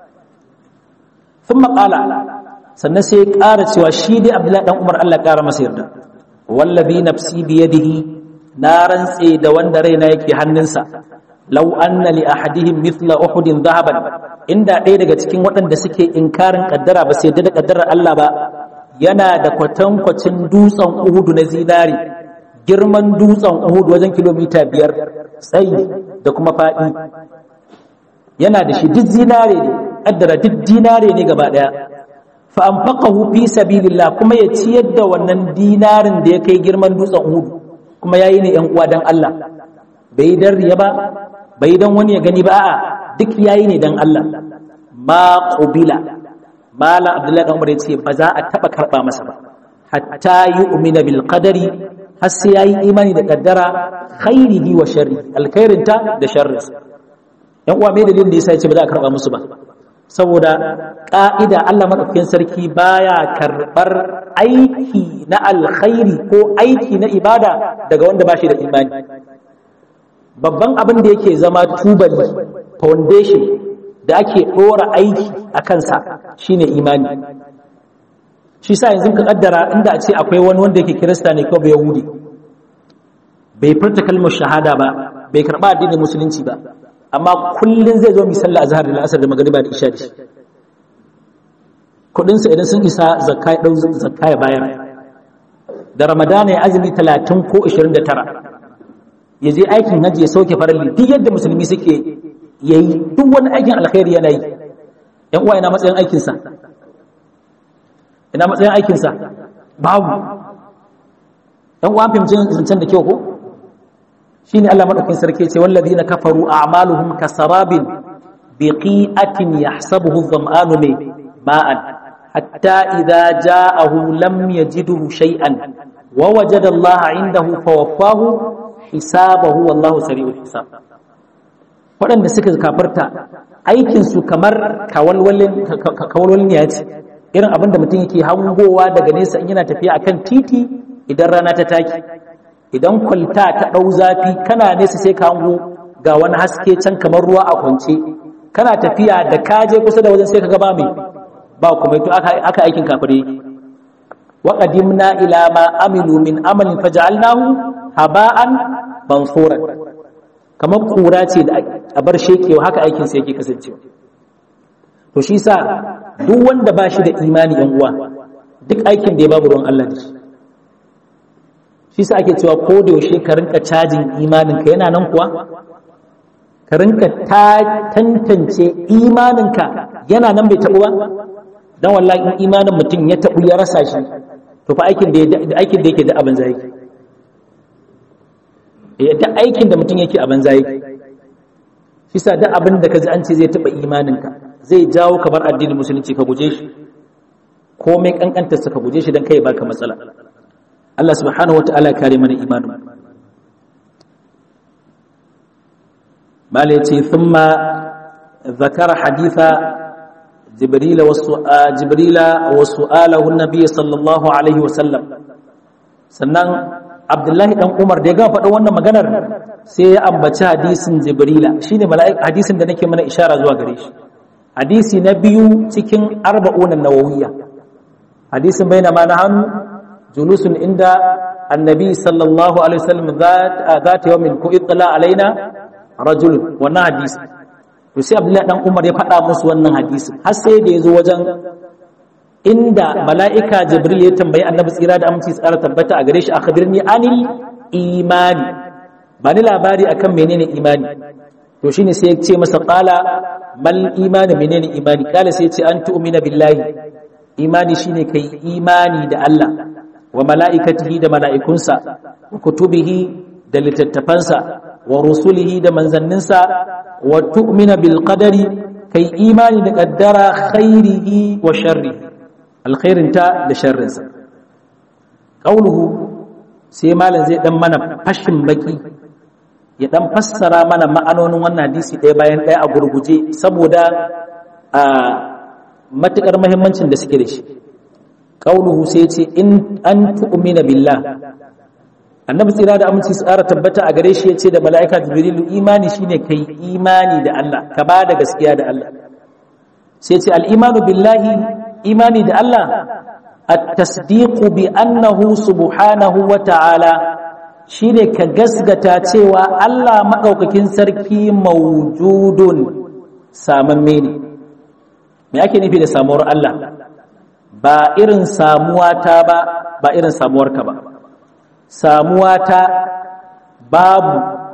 thumma qala sannan sai ya ƙara cewa shi dai Abdullahi dan Umar Allah ƙara masa yarda wallabi nafsi bi yadihi na rantse da wanda raina yake hannunsa law anna li ahadihim mithla uhudin dhahaban inda ɗaya daga cikin waɗanda suke inkarin kaddara ba sai da kaddarar Allah ba yana da kwatankwacin dutsen Uhudu na zinari girman dutsen Uhudu wajen kilomita biyar tsayi da kuma faɗi yana da shi duk zinare ne kaddara duk dinare ne gaba ɗaya fa anfaqahu fi sabilillah kuma ya ciyar da wannan dinarin da ya kai girman dutsen Uhudu kuma yayi ne yan uwa dan Allah bai dan riya ba bai dan wani ya gani ba a'a duk yayi ne dan Allah ma qubila mala abdullahi dan umar yace ba za a taba karba masa ba hatta yu'mina bil qadari har sai yayi imani da kaddara khairihi wa sharri alkhairinta da sharri yan uwa me dalilin da yasa yace ba za a karba musu ba saboda ƙa'ida Allah maɗaukakin sarki baya karɓar aiki na alkhairi ko aiki na ibada daga wanda ba shi da imani babban abin da yake zama tubali foundation da ake ɗora aiki a kansa shine imani shi sa yanzu ka ƙaddara inda a ce akwai wani wanda yake kirista ne ko bai yahudi bai furta kalmar shahada ba bai karɓa addinin musulunci ba amma kullum zai zo misalla azhar da asar da magariba da isha da shi kudinsa idan sun isa zakka ya dau zakka ya bayar da ramadana ya azumi 30 ko 29 ya je aikin hajji ya sauke faralli duk yadda musulmi suke yayi duk wani aikin alkhairi yana yi yan uwa ina matsayin aikin sa ina matsayin aikin sa babu yan uwa fahimci zancen da kyau ko shine Allah madaukakin sarki ce wallazina kafaru a'maluhum kasarabin biqi'atin yahsabuhu adh-dhama'anu ma'an hatta idza ja'ahu lam yajidhu shay'an wa wajada Allah 'indahu fawaffahu hisabahu wallahu sari'ul hisab waɗanda suka kafarta aikin su kamar kawalwalin kawalwalin ya ce irin abin da mutum yake hangowa daga nesa in yana tafiya akan titi idan rana ta taki idan kwalta ta ɗau zafi kana nesa sai ka hango ga wani haske can kamar ruwa a kwance kana tafiya da kaje kusa da wajen sai ka gaba mai ba kuma to aka aikin kafire wa qadimna ila ma amilu min amalin faj'alnahu haba'an mansuran kamar kura ce da a bar shekewa haka aikin sa yake kasancewa to shi sa duk wanda ba shi da imani yan uwa duk aikin da ya babu ruwan Allah da shi shi sa ake cewa ko da yaushe ka rinka cajin imaninka yana nan kuwa ka rinka tantance imaninka yana nan bai taɓu ba don wallahi in imanin mutum ya taɓu ya rasa shi to fa aikin da aikin da yake da abin zai da aikin da mutum yake abin zai shi sa duk abin da ka ji an ce zai taɓa imaninka zai jawo ka bar addinin musulunci ka guje shi komai kankantarsa ka guje shi don kai baka matsala Allah subhanahu wa ta'ala kare mana imanin bala yace thumma zakara haditha jibril wa jibrila wa su'alahu an-nabiy sallallahu alaihi wa sallam sannan abdullahi dan umar da ya gama faɗin wannan maganar sai ya ambaci hadisin jibrila shine mala'ika hadisin da nake mana ishara zuwa gare shi hadisi na biyu cikin arba'un an-nawawiyya hadisin bainama na hannu جلوس عند النبي صلى الله عليه وسلم ذات ذات يوم كو اطلع علينا رجل wannan hadisi to sai Abdullahi dan Umar ya faɗa musu wannan hadisi har sai da yazo wajen inda mala'ika Jibril ya tambayi Annabi tsira da aminci tsara tabbata a gare shi akhbirni anil imani bani labari akan menene imani to shine sai ya ce masa qala mal imani menene imani kala sai ya ce an tu'mina billahi imani shine kai imani da Allah wa mala'ikatihi da mala'ikunsa wa kutubihi da littattafansa wa rusulihi da manzanninsa wa tu'mina bil qadari kai imani da kaddara khairihi wa sharri alkhairinta da sharrinsa qauluhu sai malam zai dan mana fashin baki ya dan fassara mana ma'anonin wannan hadisi ɗaya bayan ɗaya a gurguje saboda a matukar muhimmancin da suke da shi qauluhu sai ce in an tu'mina billah annabi tsira da aminci tsara tabbata a gare shi yace da mala'ika jibrilu imani shine kai imani da Allah ka ba da gaskiya da Allah sai ce al-imanu billahi imani da Allah at-tasdiqu bi annahu subhanahu wa ta'ala shine ka gasgata cewa Allah madaukakin sarki mawjudun samamme ne me ake nufi da samuwar Allah ba irin samuwa ta ba ba irin samuwar ka ba samuwa ta babu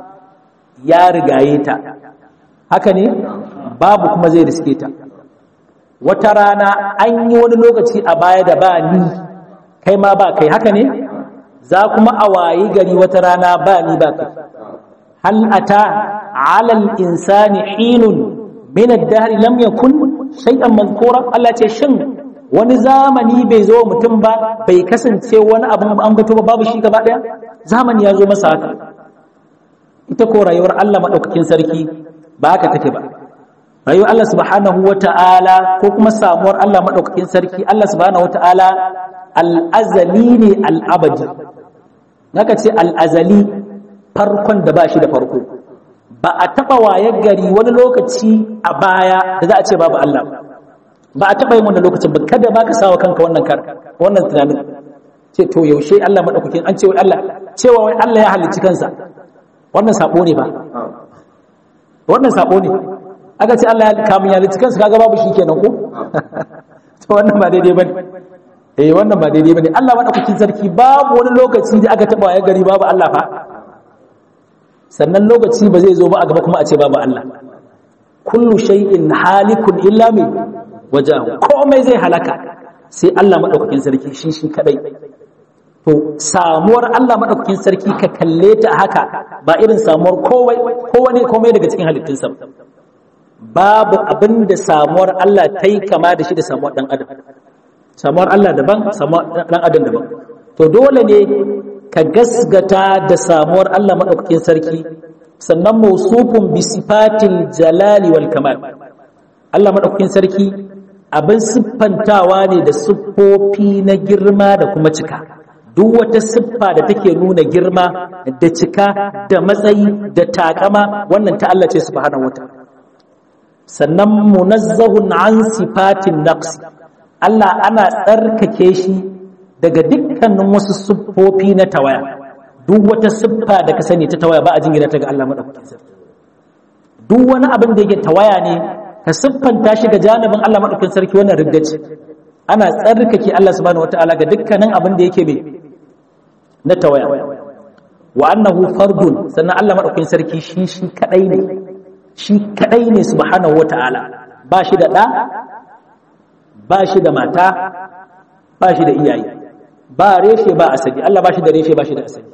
ya rigaye ta haka ne babu kuma zai riske ta wata rana an yi wani lokaci a baya da ba ni kai ma ba kai haka ne za kuma a wayi gari wata rana ba ni ba kai hal ata ala al-insani hinun min ad-dahr lam yakun shay'an mazkura Allah ce shin wani zamani bai zo mutum ba bai kasance wani abu an bato ba babu shi gaba daya zamani ya zo masa haka ita ko rayuwar Allah madaukakin sarki ba haka take ba rayuwar Allah subhanahu wata'ala ko kuma samuwar Allah madaukakin sarki Allah subhanahu wata'ala al-azali ne al-abadi naka ce al-azali farkon da ba shi da farko ba a taba wayar gari wani lokaci a baya da za a ce babu Allah ba a taba yin wannan lokacin ba kada ba ka sawa kanka wannan kar wannan tunanin ce to yaushe Allah madaukakin an ce wai Allah cewa wai Allah ya halicci kansa wannan sabo ne ba wannan sabo ne aka ce Allah ya kamun ya halicci kansa kaga babu shi kenan ko to wannan ba daidai bane eh wannan ba daidai bane Allah madaukakin sarki babu wani lokaci da aka taba ya gari babu Allah fa sannan lokaci ba zai zo ba a gaba kuma a ce babu Allah kullu shay'in halikun illa min wajahu komai zai halaka sai Allah madaukakin sarki shi shi kadai to samuwar Allah madaukakin sarki ka kalle ta haka ba irin samuwar kowai kowane komai daga cikin halittunsa babu abin da samuwar Allah ta yi kama da shi da samuwar dan adam samuwar Allah daban samuwar dan adam daban to dole ne ka gasgata da samuwar Allah madaukakin sarki sannan mausufun bi sifatil jalali wal kamal Allah madaukakin sarki abin siffantawa ne da siffofi na girma da kuma cika duk wata siffa da take nuna girma da cika da matsayi da takama wannan ta Allah ce subhanahu wataala sannan munazzahun an sifatin naqs Allah ana tsarkake shi daga dukkanin wasu siffofi na tawaya duk wata siffa da ka sani ta tawaya ba a jingina ta ga Allah madaukakin sarki duk wani abin da yake tawaya ne ka siffanta shi ga janibin Allah madaukakin sarki wannan riddaci ana tsarkake Allah subhanahu wataala ga dukkanin abin da yake mai na tawaya wa annahu fardun sannan Allah madaukakin sarki shi shi kadai ne shi kadai ne subhanahu wataala ba shi da da ba shi da mata ba shi da iyaye ba reshe ba asali Allah ba shi da reshe ba shi da asali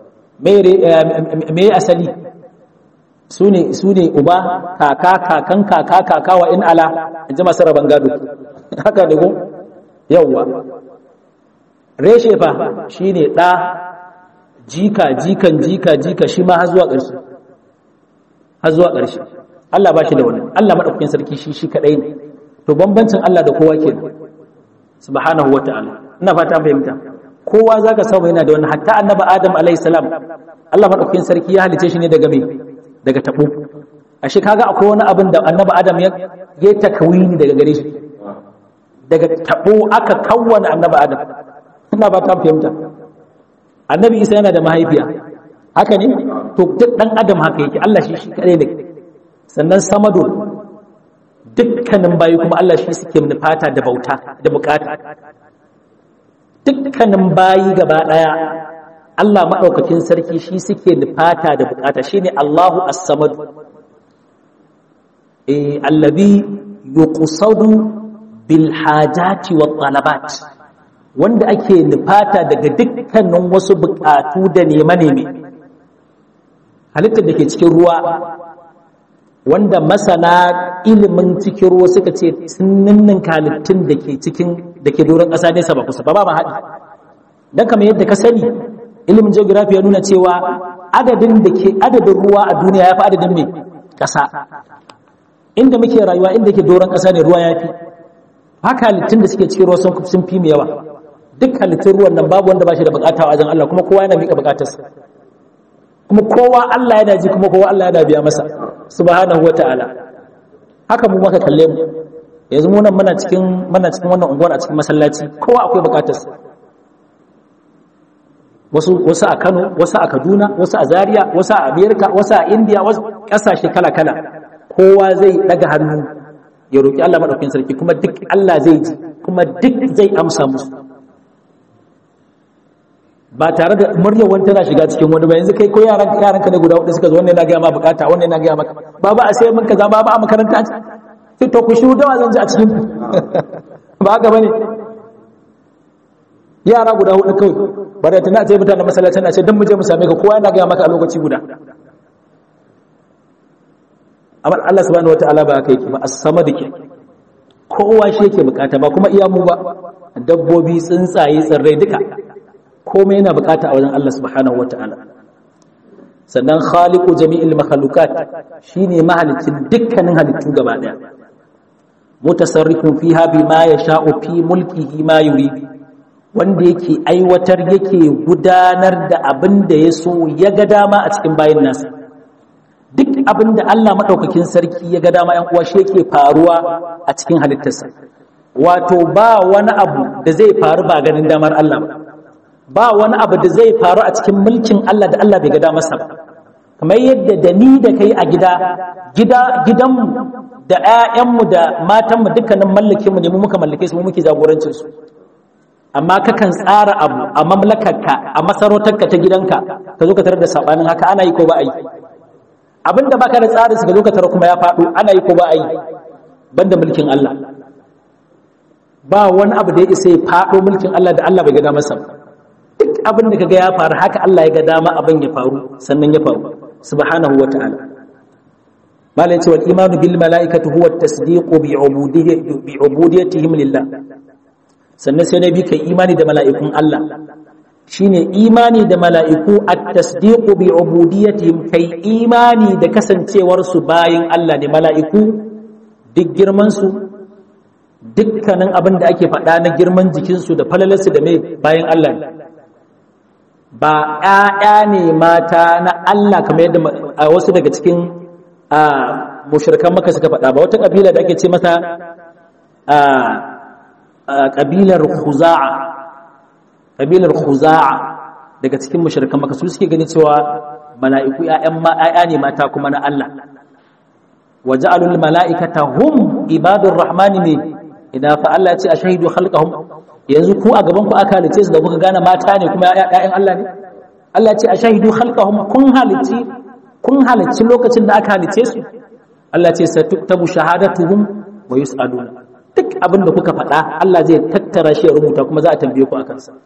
me asali su ne uba kaka kakan kaka kaka wa in ala in ji masu rabon gado haka da gun yauwa reshe fa shi ne ɗa jika jikan jika jika shi ma har zuwa ƙarshe har zuwa ƙarshe Allah ba shi da wani Allah maɗaukakin sarki shi shi kaɗai ne to bambancin Allah da kowa ke subhanahu wa ta'ala ina fata fahimta kowa za ka samu yana da wani hatta annaba adam alaihissalam Allah maɗaukakin sarki ya halice shi ne daga mai daga taɓo a shi kaga akwai wani abin da annaba adam ya yi takawini daga gare shi daga taɓo aka kawwana annaba adam ina ba ta fahimta annabi isa yana da mahaifiya haka ne to duk ɗan adam haka yake Allah shi shi kaɗai ne sannan samadun dukkanin bayi kuma Allah shi suke nufata da bauta da bukata dukkanin bayi gaba daya Allah maɗaukakin sarki shi suke nufata da bukata shine Allahu as-samad eh allazi yuqsadu bil hajati wat talabat wanda ake nufata daga dukkanin wasu bukatu da nema-neme halittar da ke cikin ruwa wanda masana ilimin cikin ruwa suka ce sun ninnin halittun da ke cikin da ke doron ƙasa nesa ba kusa ba ba haɗi don kamar yadda ka sani ilimin geography ya nuna cewa adadin da ke adadin ruwa a duniya ya fi adadin mai ƙasa inda muke rayuwa inda ke doron ƙasa ne ruwa ya fi haka halittun da suke cikin ruwa sun fi mu yawa duk halittun ruwan nan babu wanda ba shi da bukata wajen Allah kuma kowa yana miƙa bukatarsa kuma kowa Allah yana ji kuma kowa Allah yana biya masa subhanahu wata'ala haka mu maka kalle mu yanzu mu nan muna cikin muna cikin wannan unguwar a cikin masallaci kowa akwai bukatarsa wasu wasu a Kano wasu a Kaduna wasu a Zaria wasu a America wasu a India wasu kasashe kala kala kowa zai daga hannu ya roki Allah madaukakin sarki kuma duk Allah zai ji kuma duk zai amsa musu ba tare da muryar wani tana shiga cikin wani ba yanzu kai ko yaran yaranka ne guda hudu suka zo wannan yana ga ma bukata wannan yana ga maka baba a sai mun kaza baba a makaranta ce sai to ku shiru dawa zan ji a cikin ba haka bane yara guda hudu kawai bare tana ce mutanen masallacin a ce dan mu je mu same ka kowa yana ga maka a lokaci guda amma Allah subhanahu wataala ba kai ki ba as-samad ke kowa shi yake bukata ba kuma iya mu ba dabbobi tsuntsaye tsirrai duka komai yana bukata a wajen Allah subhanahu wata'ala sannan khaliqu jami'il makhluqat shine mahalicin dukkanin halittu gaba daya mutasarrifun fiha bima yasha'u fi mulkihi ma yurid wanda yake aiwatar yake gudanar da abin da ya so ya ga dama a cikin bayin nasa duk abin da Allah madaukakin sarki ya ga dama yan uwa shi yake faruwa a cikin halittarsa wato ba wani abu da zai faru ba ganin damar Allah ba ba wani abu da zai faru a cikin mulkin Allah da Allah bai ga damarsa ba kamar yadda da ni da kai a gida gida gidanmu da ƴaƴanmu da matanmu dukkanin mallakinmu ne mu muka mallake su mu muke jagorancin su amma kakan tsara abu a mamlakarka a masarautarka ta gidanka ka zo ka tarar da sabanin haka ana yi ko ba a yi abinda baka da tsarin su ka zo ka tarar kuma ya faɗo ana yi ko ba a yi banda mulkin Allah ba wani abu da ya isa ya faɗo mulkin Allah da Allah bai ga damarsa ba duk abin da kaga ya faru haka Allah ya ga dama abin ya faru sannan ya faru subhanahu wa ta'ala malai ce wal imanu bil malaikati huwa at-tasdiqu bi ubudiyyati bi ubudiyyatihim lillah sannan sai nabi kai imani da mala'ikun Allah shine imani da mala'iku at-tasdiqu bi ubudiyyatihim kai imani da kasancewar su bayin Allah ne mala'iku duk girman su dukkanin abin da ake faɗa na girman jikinsu da falalarsu da mai bayan Allah ne ba ‘ya'ya ne mata na Allah kamar yadda a wasu daga cikin mushirkan maka suka faɗa ba wata ƙabila da ake ce mata ƙabilar huza'a ƙabilar huza'a daga cikin mushirkan maka su suke gani cewa mala'iku ‘ya'ya ne mata kuma na Allah waje alul mala'ikata hum ibadun rahmani ne idan fa Allah ce a shahidu halkahum yanzu ku a gaban ku aka halice su da kuka gane mata ne kuma ƴaƴan Allah ne Allah ce a shahidu khalqahum kun halici kun halici lokacin da aka halice su Allah ce satuktabu shahadatuhum wa yus'aluna duk abin da kuka faɗa Allah zai tattara shi ya rubuta kuma za a tambaye ku akan sa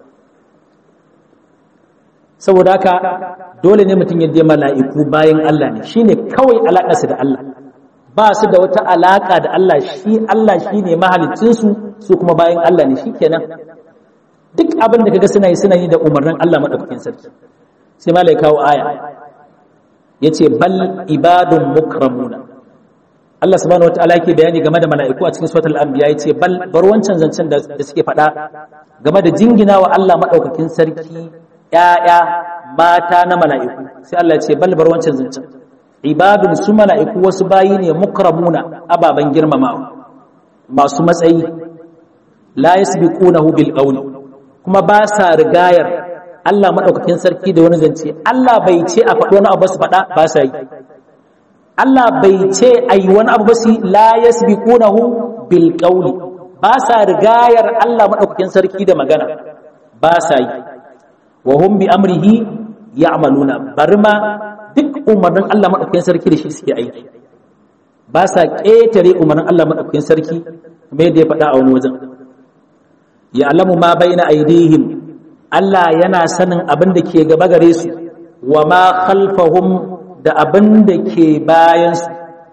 saboda haka dole ne mutum ya je mala'iku bayan Allah ne shine kawai alaƙarsa da Allah ba su da wata alaƙa da Allah shi Allah shine mahaliccinsu su kuma bayan Allah ne shikenan duk abin da kaga suna yi suna yi da umarnin Allah madaukakin sarki sai malai kawo aya yace bal ibadun mukramuna Allah subhanahu wataala yake bayani game da mala'iku a cikin suratul anbiya yace bal bar wancan zancen da suke faɗa game da jingina wa Allah madaukakin sarki ƴaƴa mata na mala'iku sai Allah yace bal bar wancan zancen ibadun su mala'iku wasu bayi ne mukramuna ababan girmamawa masu matsayi la yasbiqunahu bil qawli kuma ba sa rigayar Allah madaukakin sarki da wani zance Allah bai ce a faɗo wani abu su faɗa ba sa yi Allah bai ce ayi wani abu ba su la yasbiqunahu bil qawli ba sa rigayar Allah madaukakin sarki da magana ba sa yi wa hum bi amrihi ya'maluna barma duk umarnin Allah madaukakin sarki da shi suke aiki ba sa ƙetare umarnin Allah madaukakin sarki mai da ya faɗa a wani wajen ya alamu ma baina aidihim Allah yana sanin abin da ke gaba gare su wa ma khalfahum da abin da ke bayan su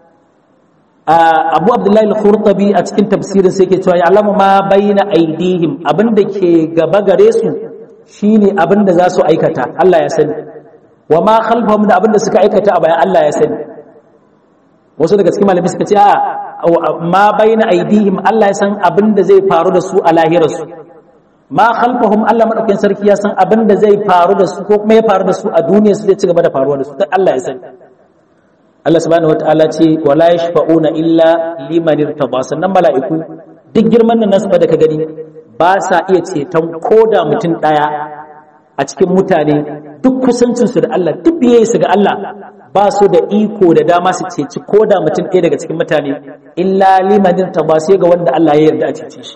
Abu Abdullahi al-Khurtabi a cikin tafsirin sai ke cewa ya alamu ma baina aidihim abin da ke gaba gare su shine abin da za su aikata Allah ya sani wa ma khalfahum da abin da suka aikata a bayan Allah ya sani wasu daga cikin malamai suka ce a ma baina aidihim Allah ya san abin da zai faru da su a lahirarsu ma khalfahum Allah madaukakin sarki ya san abin da zai faru da su ko kuma ya faru da su a duniya su zai ci gaba da faruwa da su dan Allah ya san Allah subhanahu wataala ce wala yashfa'una illa liman irtada sannan mala'iku duk girman nan nasu da ka gani ba sa iya ceton koda mutum daya a cikin mutane duk kusancinsu da Allah duk biyayyarsu ga Allah ba su da iko da dama su ceci ko da mutum ɗaya daga cikin mutane illa limanin ta ba sai ga wanda Allah ya yarda a cece shi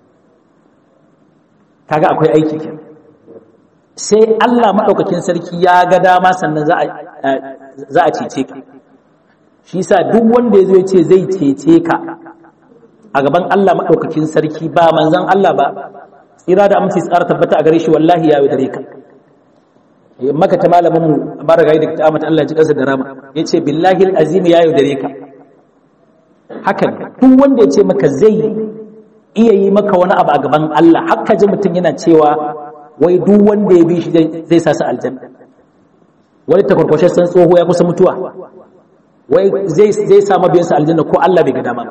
kaga akwai aiki ke sai Allah maɗaukakin sarki ya ga dama sannan za a cece ka shi sa duk wanda ya zo ya ce zai cece ka a gaban Allah maɗaukakin sarki ba manzan Allah ba tsira da amince tsara tabbata a gare shi wallahi ya dare ka maka ta malamin mu mara gai da ta amata Allah ji kansa da rama yace billahi alazim ya yaudare ka haka duk wanda yace maka zai iya yi maka wani abu a gaban Allah haka ji mutum yana cewa wai duk wanda ya bi shi zai sa su aljanna wani takwarkwashe san tsoho ya kusa mutuwa wai zai zai sa mabiyansa aljanna ko Allah bai ga dama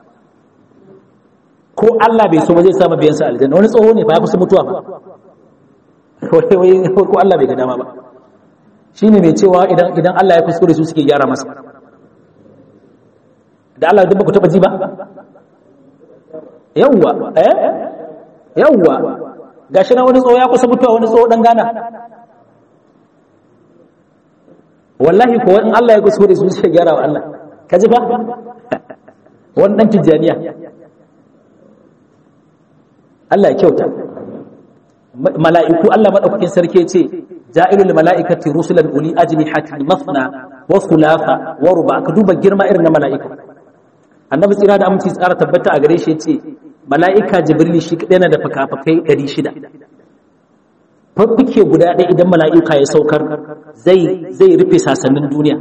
ko Allah bai so ba zai sa mabiyansa aljanna wani tsoho ne fa ya kusa mutuwa ba ko Allah bai ga dama ba shine mai cewa idan idan Allah ya kuskure su suke gyara masa da Allah duk ba ku taba ji ba yawwa eh yawwa gashi na wani tsoho ya kusa mutuwa wani tsoho dan gana wallahi ko in Allah ya kuskure su suke gyara wa Allah ka ji ba wannan tijjaniya Allah ya kyauta mala'iku Allah madaukakin sarki ce ja'ilul mala'ikati rusulan uli ajnihatin mathna wa thulatha wa ruba ka duba girma irin na mala'ika annabi tsira da aminci tsara tabbata a gare shi yace mala'ika jibril shi kadai na da fakafakai 600 faffike guda ɗaya idan mala'ika ya saukar zai zai rufe sasannin duniya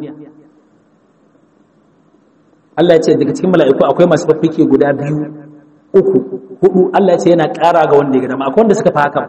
Allah ya ce daga cikin mala'iku akwai masu faffike guda biyu uku hudu Allah ya ce yana ƙara ga wanda ya gada akwai wanda suka fi haka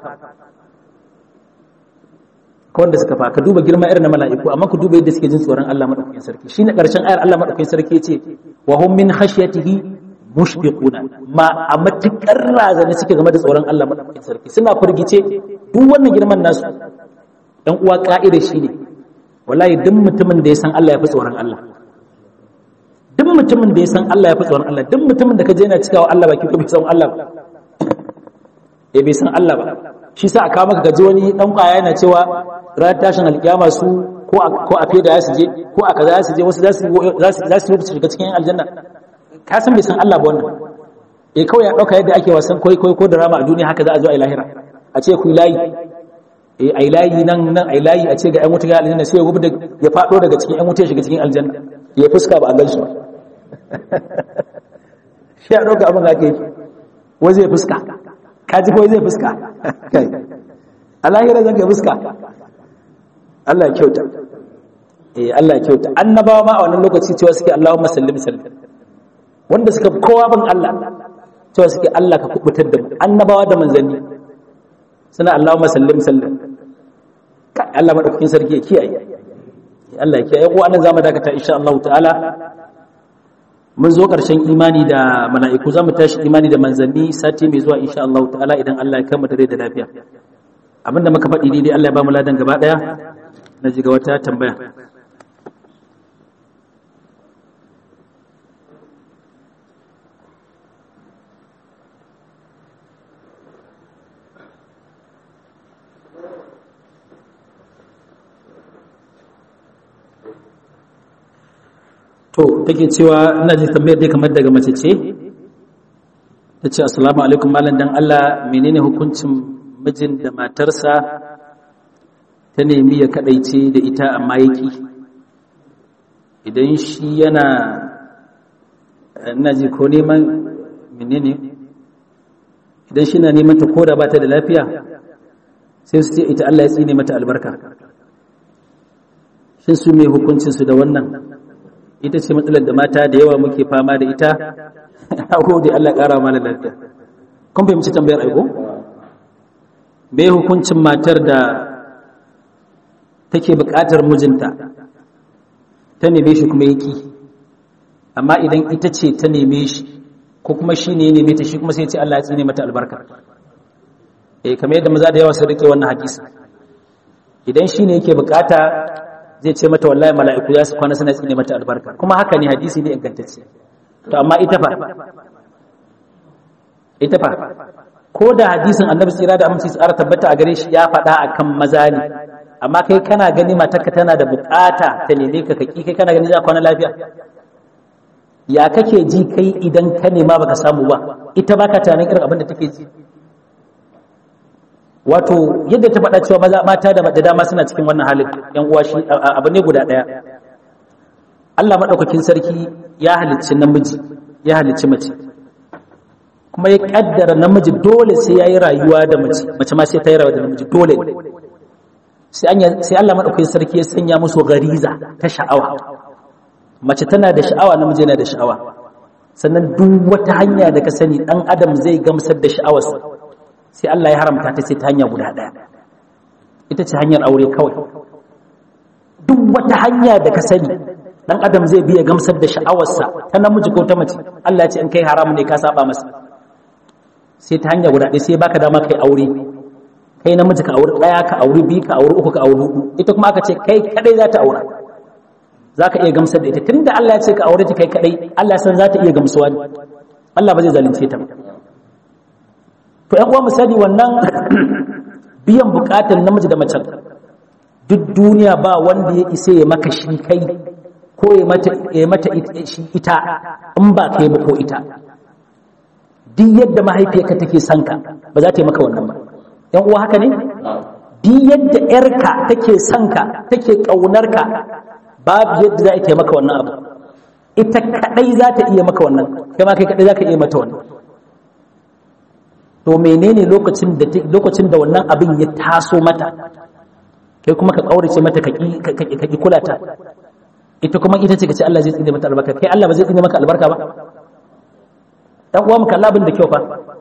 akwai wanda suka fi haka duba girma irin na mala'iku amma ku duba yadda suke jin tsoron Allah madaukakin sarki shine ƙarshen ayar Allah madaukakin sarki ya ce wa hum min khashyatihi mushfiquna ma a matukar razana suke game da tsoron Allah madaukakin sarki suna firgice duk wannan girman nasu dan uwa ka'ida shine wallahi duk mutumin da ya san Allah ya fi tsoron Allah duk mutumin da ya san Allah ya fi tsoron Allah duk mutumin da ka je yana cikawa Allah baki ko bai san Allah ba eh bai san Allah ba shi sa aka maka gaji wani dan kwaya yana cewa ran tashin alkiyama su ko ko a feda ya su je ko a kaza ya su je wasu za su za su rubuta shiga cikin aljanna ka san bai san Allah ba wannan eh kawai ya dauka yadda ake wasan koi koi ko drama a duniya haka za a zo a lahira a ce ku layi eh ai layi nan nan ai layi a ce ga ƴan wuta ga aljanna sai ya gubu da ya fado daga cikin ƴan wuta ya shiga cikin aljanna ya fuska ba a gan shi ba shi ya ɗauka abin ake wai zai fuska kaji ko zai fuska kai alahira zan ga fuska Allah ya kyauta eh Allah ya kyauta annabawa ma a wannan lokaci cewa suke Allahumma sallim sallim wanda suka kowa bin Allah cewa suke Allah ka kubutar da mu annabawa da manzanni suna Allahumma sallim sallim Allah madaukakin sarki ya kiyaye Allah ya kiyaye ko anan zamu dakata insha Allah ta'ala mun zo ƙarshen imani da mala'iku za mu tashi imani da manzanni sati mai zuwa insha Allah ta'ala idan Allah ya kama dare da lafiya abinda muka faɗi daidai Allah ya ba mu ladan gaba ɗaya na ji ga wata tambaya to take cewa ina ji tambayar dai kamar daga mace ce ta ce assalamu alaikum malam dan Allah menene hukuncin mijin da matarsa ta nemi ya kadaice da ita amma yaki idan shi yana ina ji ko neman menene idan shi na neman ta koda ba ta da lafiya sai su ce ita Allah ya tsine mata albarka shin su mai hukuncinsu da wannan ita ce matsalar da mata da yawa muke fama da ita a gode Allah ƙara mana lafiya kun fahimci tambayar aiko me hukuncin matar da take buƙatar mijinta ta neme shi kuma yaki amma idan ita ce ta neme shi ko kuma shi ne ya neme ta shi kuma sai ce Allah ya tsine mata albarka eh kamar yadda maza da yawa sun rike wannan hadisi idan shi ne yake bukata zai ce mata wallahi mala'iku ya su kwana suna tsine mata albarka kuma haka ne hadisi ne ingantacce to amma ita fa ita fa ko da hadisin annabi tsira da aminci tsara tabbata a gare shi ya faɗa akan maza ne amma kai kana gani matarka tana da bukata ta neme ka kaki kai kana gani za kwana lafiya ya kake ji kai idan ka nema baka samu ba ita baka tunanin irin abin da take ji wato yadda ta faɗa cewa maza mata da dama suna cikin wannan halin yan uwa shi abu ne guda ɗaya Allah madaukakin sarki ya halicci namiji ya halicci mace kuma ya kaddara namiji dole sai yayi rayuwa da mace mace ma sai ta yi rayuwa da namiji dole sai Allah madaukakin sarki ya sanya musu gariza ta sha'awa mace tana da sha'awa namiji yana da sha'awa sannan duk wata hanya da ka sani dan adam zai gamsar da sha'awarsa sai Allah ya haramta ta sai ta hanya guda ɗaya ita ce hanyar aure kawai duk wata hanya da ka sani dan adam zai biya gamsar da sha'awarsa ta namiji ko ta mace Allah ya ce in kai haramu ne ka saba masa sai ta hanya guda ɗaya sai baka dama kai aure kai namiji ka aure ɗaya ka aure biyu ka aure uku ka aure hudu ita kuma aka ce kai kadai za ta aura za ka iya gamsar da ita tunda Allah ya ce ka aure ta kai kadai Allah san za ta iya gamsuwa ne Allah ba zai zalunce ta ba to ‘yan uwa misali wannan biyan bukatar namiji da macen duk duniya ba wanda ya isa ya maka shi kai ko ya mata shi ita in ba kai ba ko ita duk yadda mahaifiyarka take son ka ba za ta yi maka wannan ba ‘yan uwa haka ne duk yadda ‘yarka take son ka take ƙaunar ka babu yadda za ta yi maka wannan abu ita kaɗai za ta iya maka wannan kai ma kai kaɗai za ka iya mata wannan to menene lokacin da lokacin da wannan abin ya taso mata kai kuma ka kaurace mata ka ki kula ta ita kuma ita ce kace Allah zai tsine mata albarka kai Allah ba zai tsine maka albarka ba dan uwa mu kalla abin da kyau fa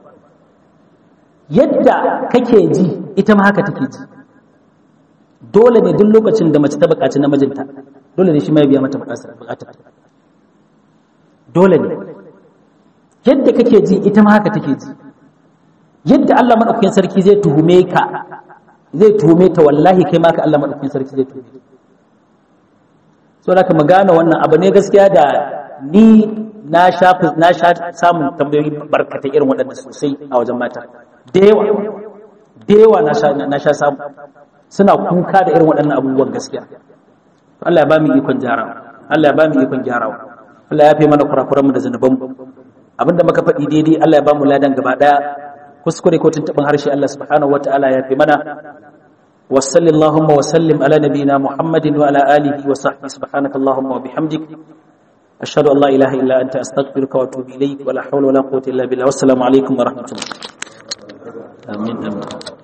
yadda kake ji ita ma haka take ji dole ne duk lokacin da mace ta buƙaci namijinta dole ne shi ma ya biya mata buƙatar dole ne yadda kake ji ita ma haka take ji yadda Allah madaukakin sarki zai tuhume ka zai tuhume ta wallahi kai ma ka Allah madaukakin sarki zai tuhume so da ka magana wannan abu ne gaskiya da ni na sha na sha samun tambayoyi barkatai irin waɗanda sosai a wajen mata da yawa da yawa na sha na sha samu suna kuka da irin waɗannan abubuwan gaskiya Allah ya ba mu ikon gyarawa Allah ya ba mu ikon gyarawa Allah ya fi mana kurakuranmu da zanubanmu abinda muka faɗi daidai Allah ya ba mu ladan gaba ɗaya kuskure ko tuntuɓin harshe Allah subhanahu wa ta'ala ya fi mana wa sallallahu wa sallim ala nabiyina Muhammadin wa ala alihi wa sahbihi subhanaka Allahumma wa bihamdik ashhadu an la ilaha illa anta astaghfiruka wa atubu ilayk wa la hawla wa la quwwata illa billah wassalamu alaikum wa rahmatullah amin amin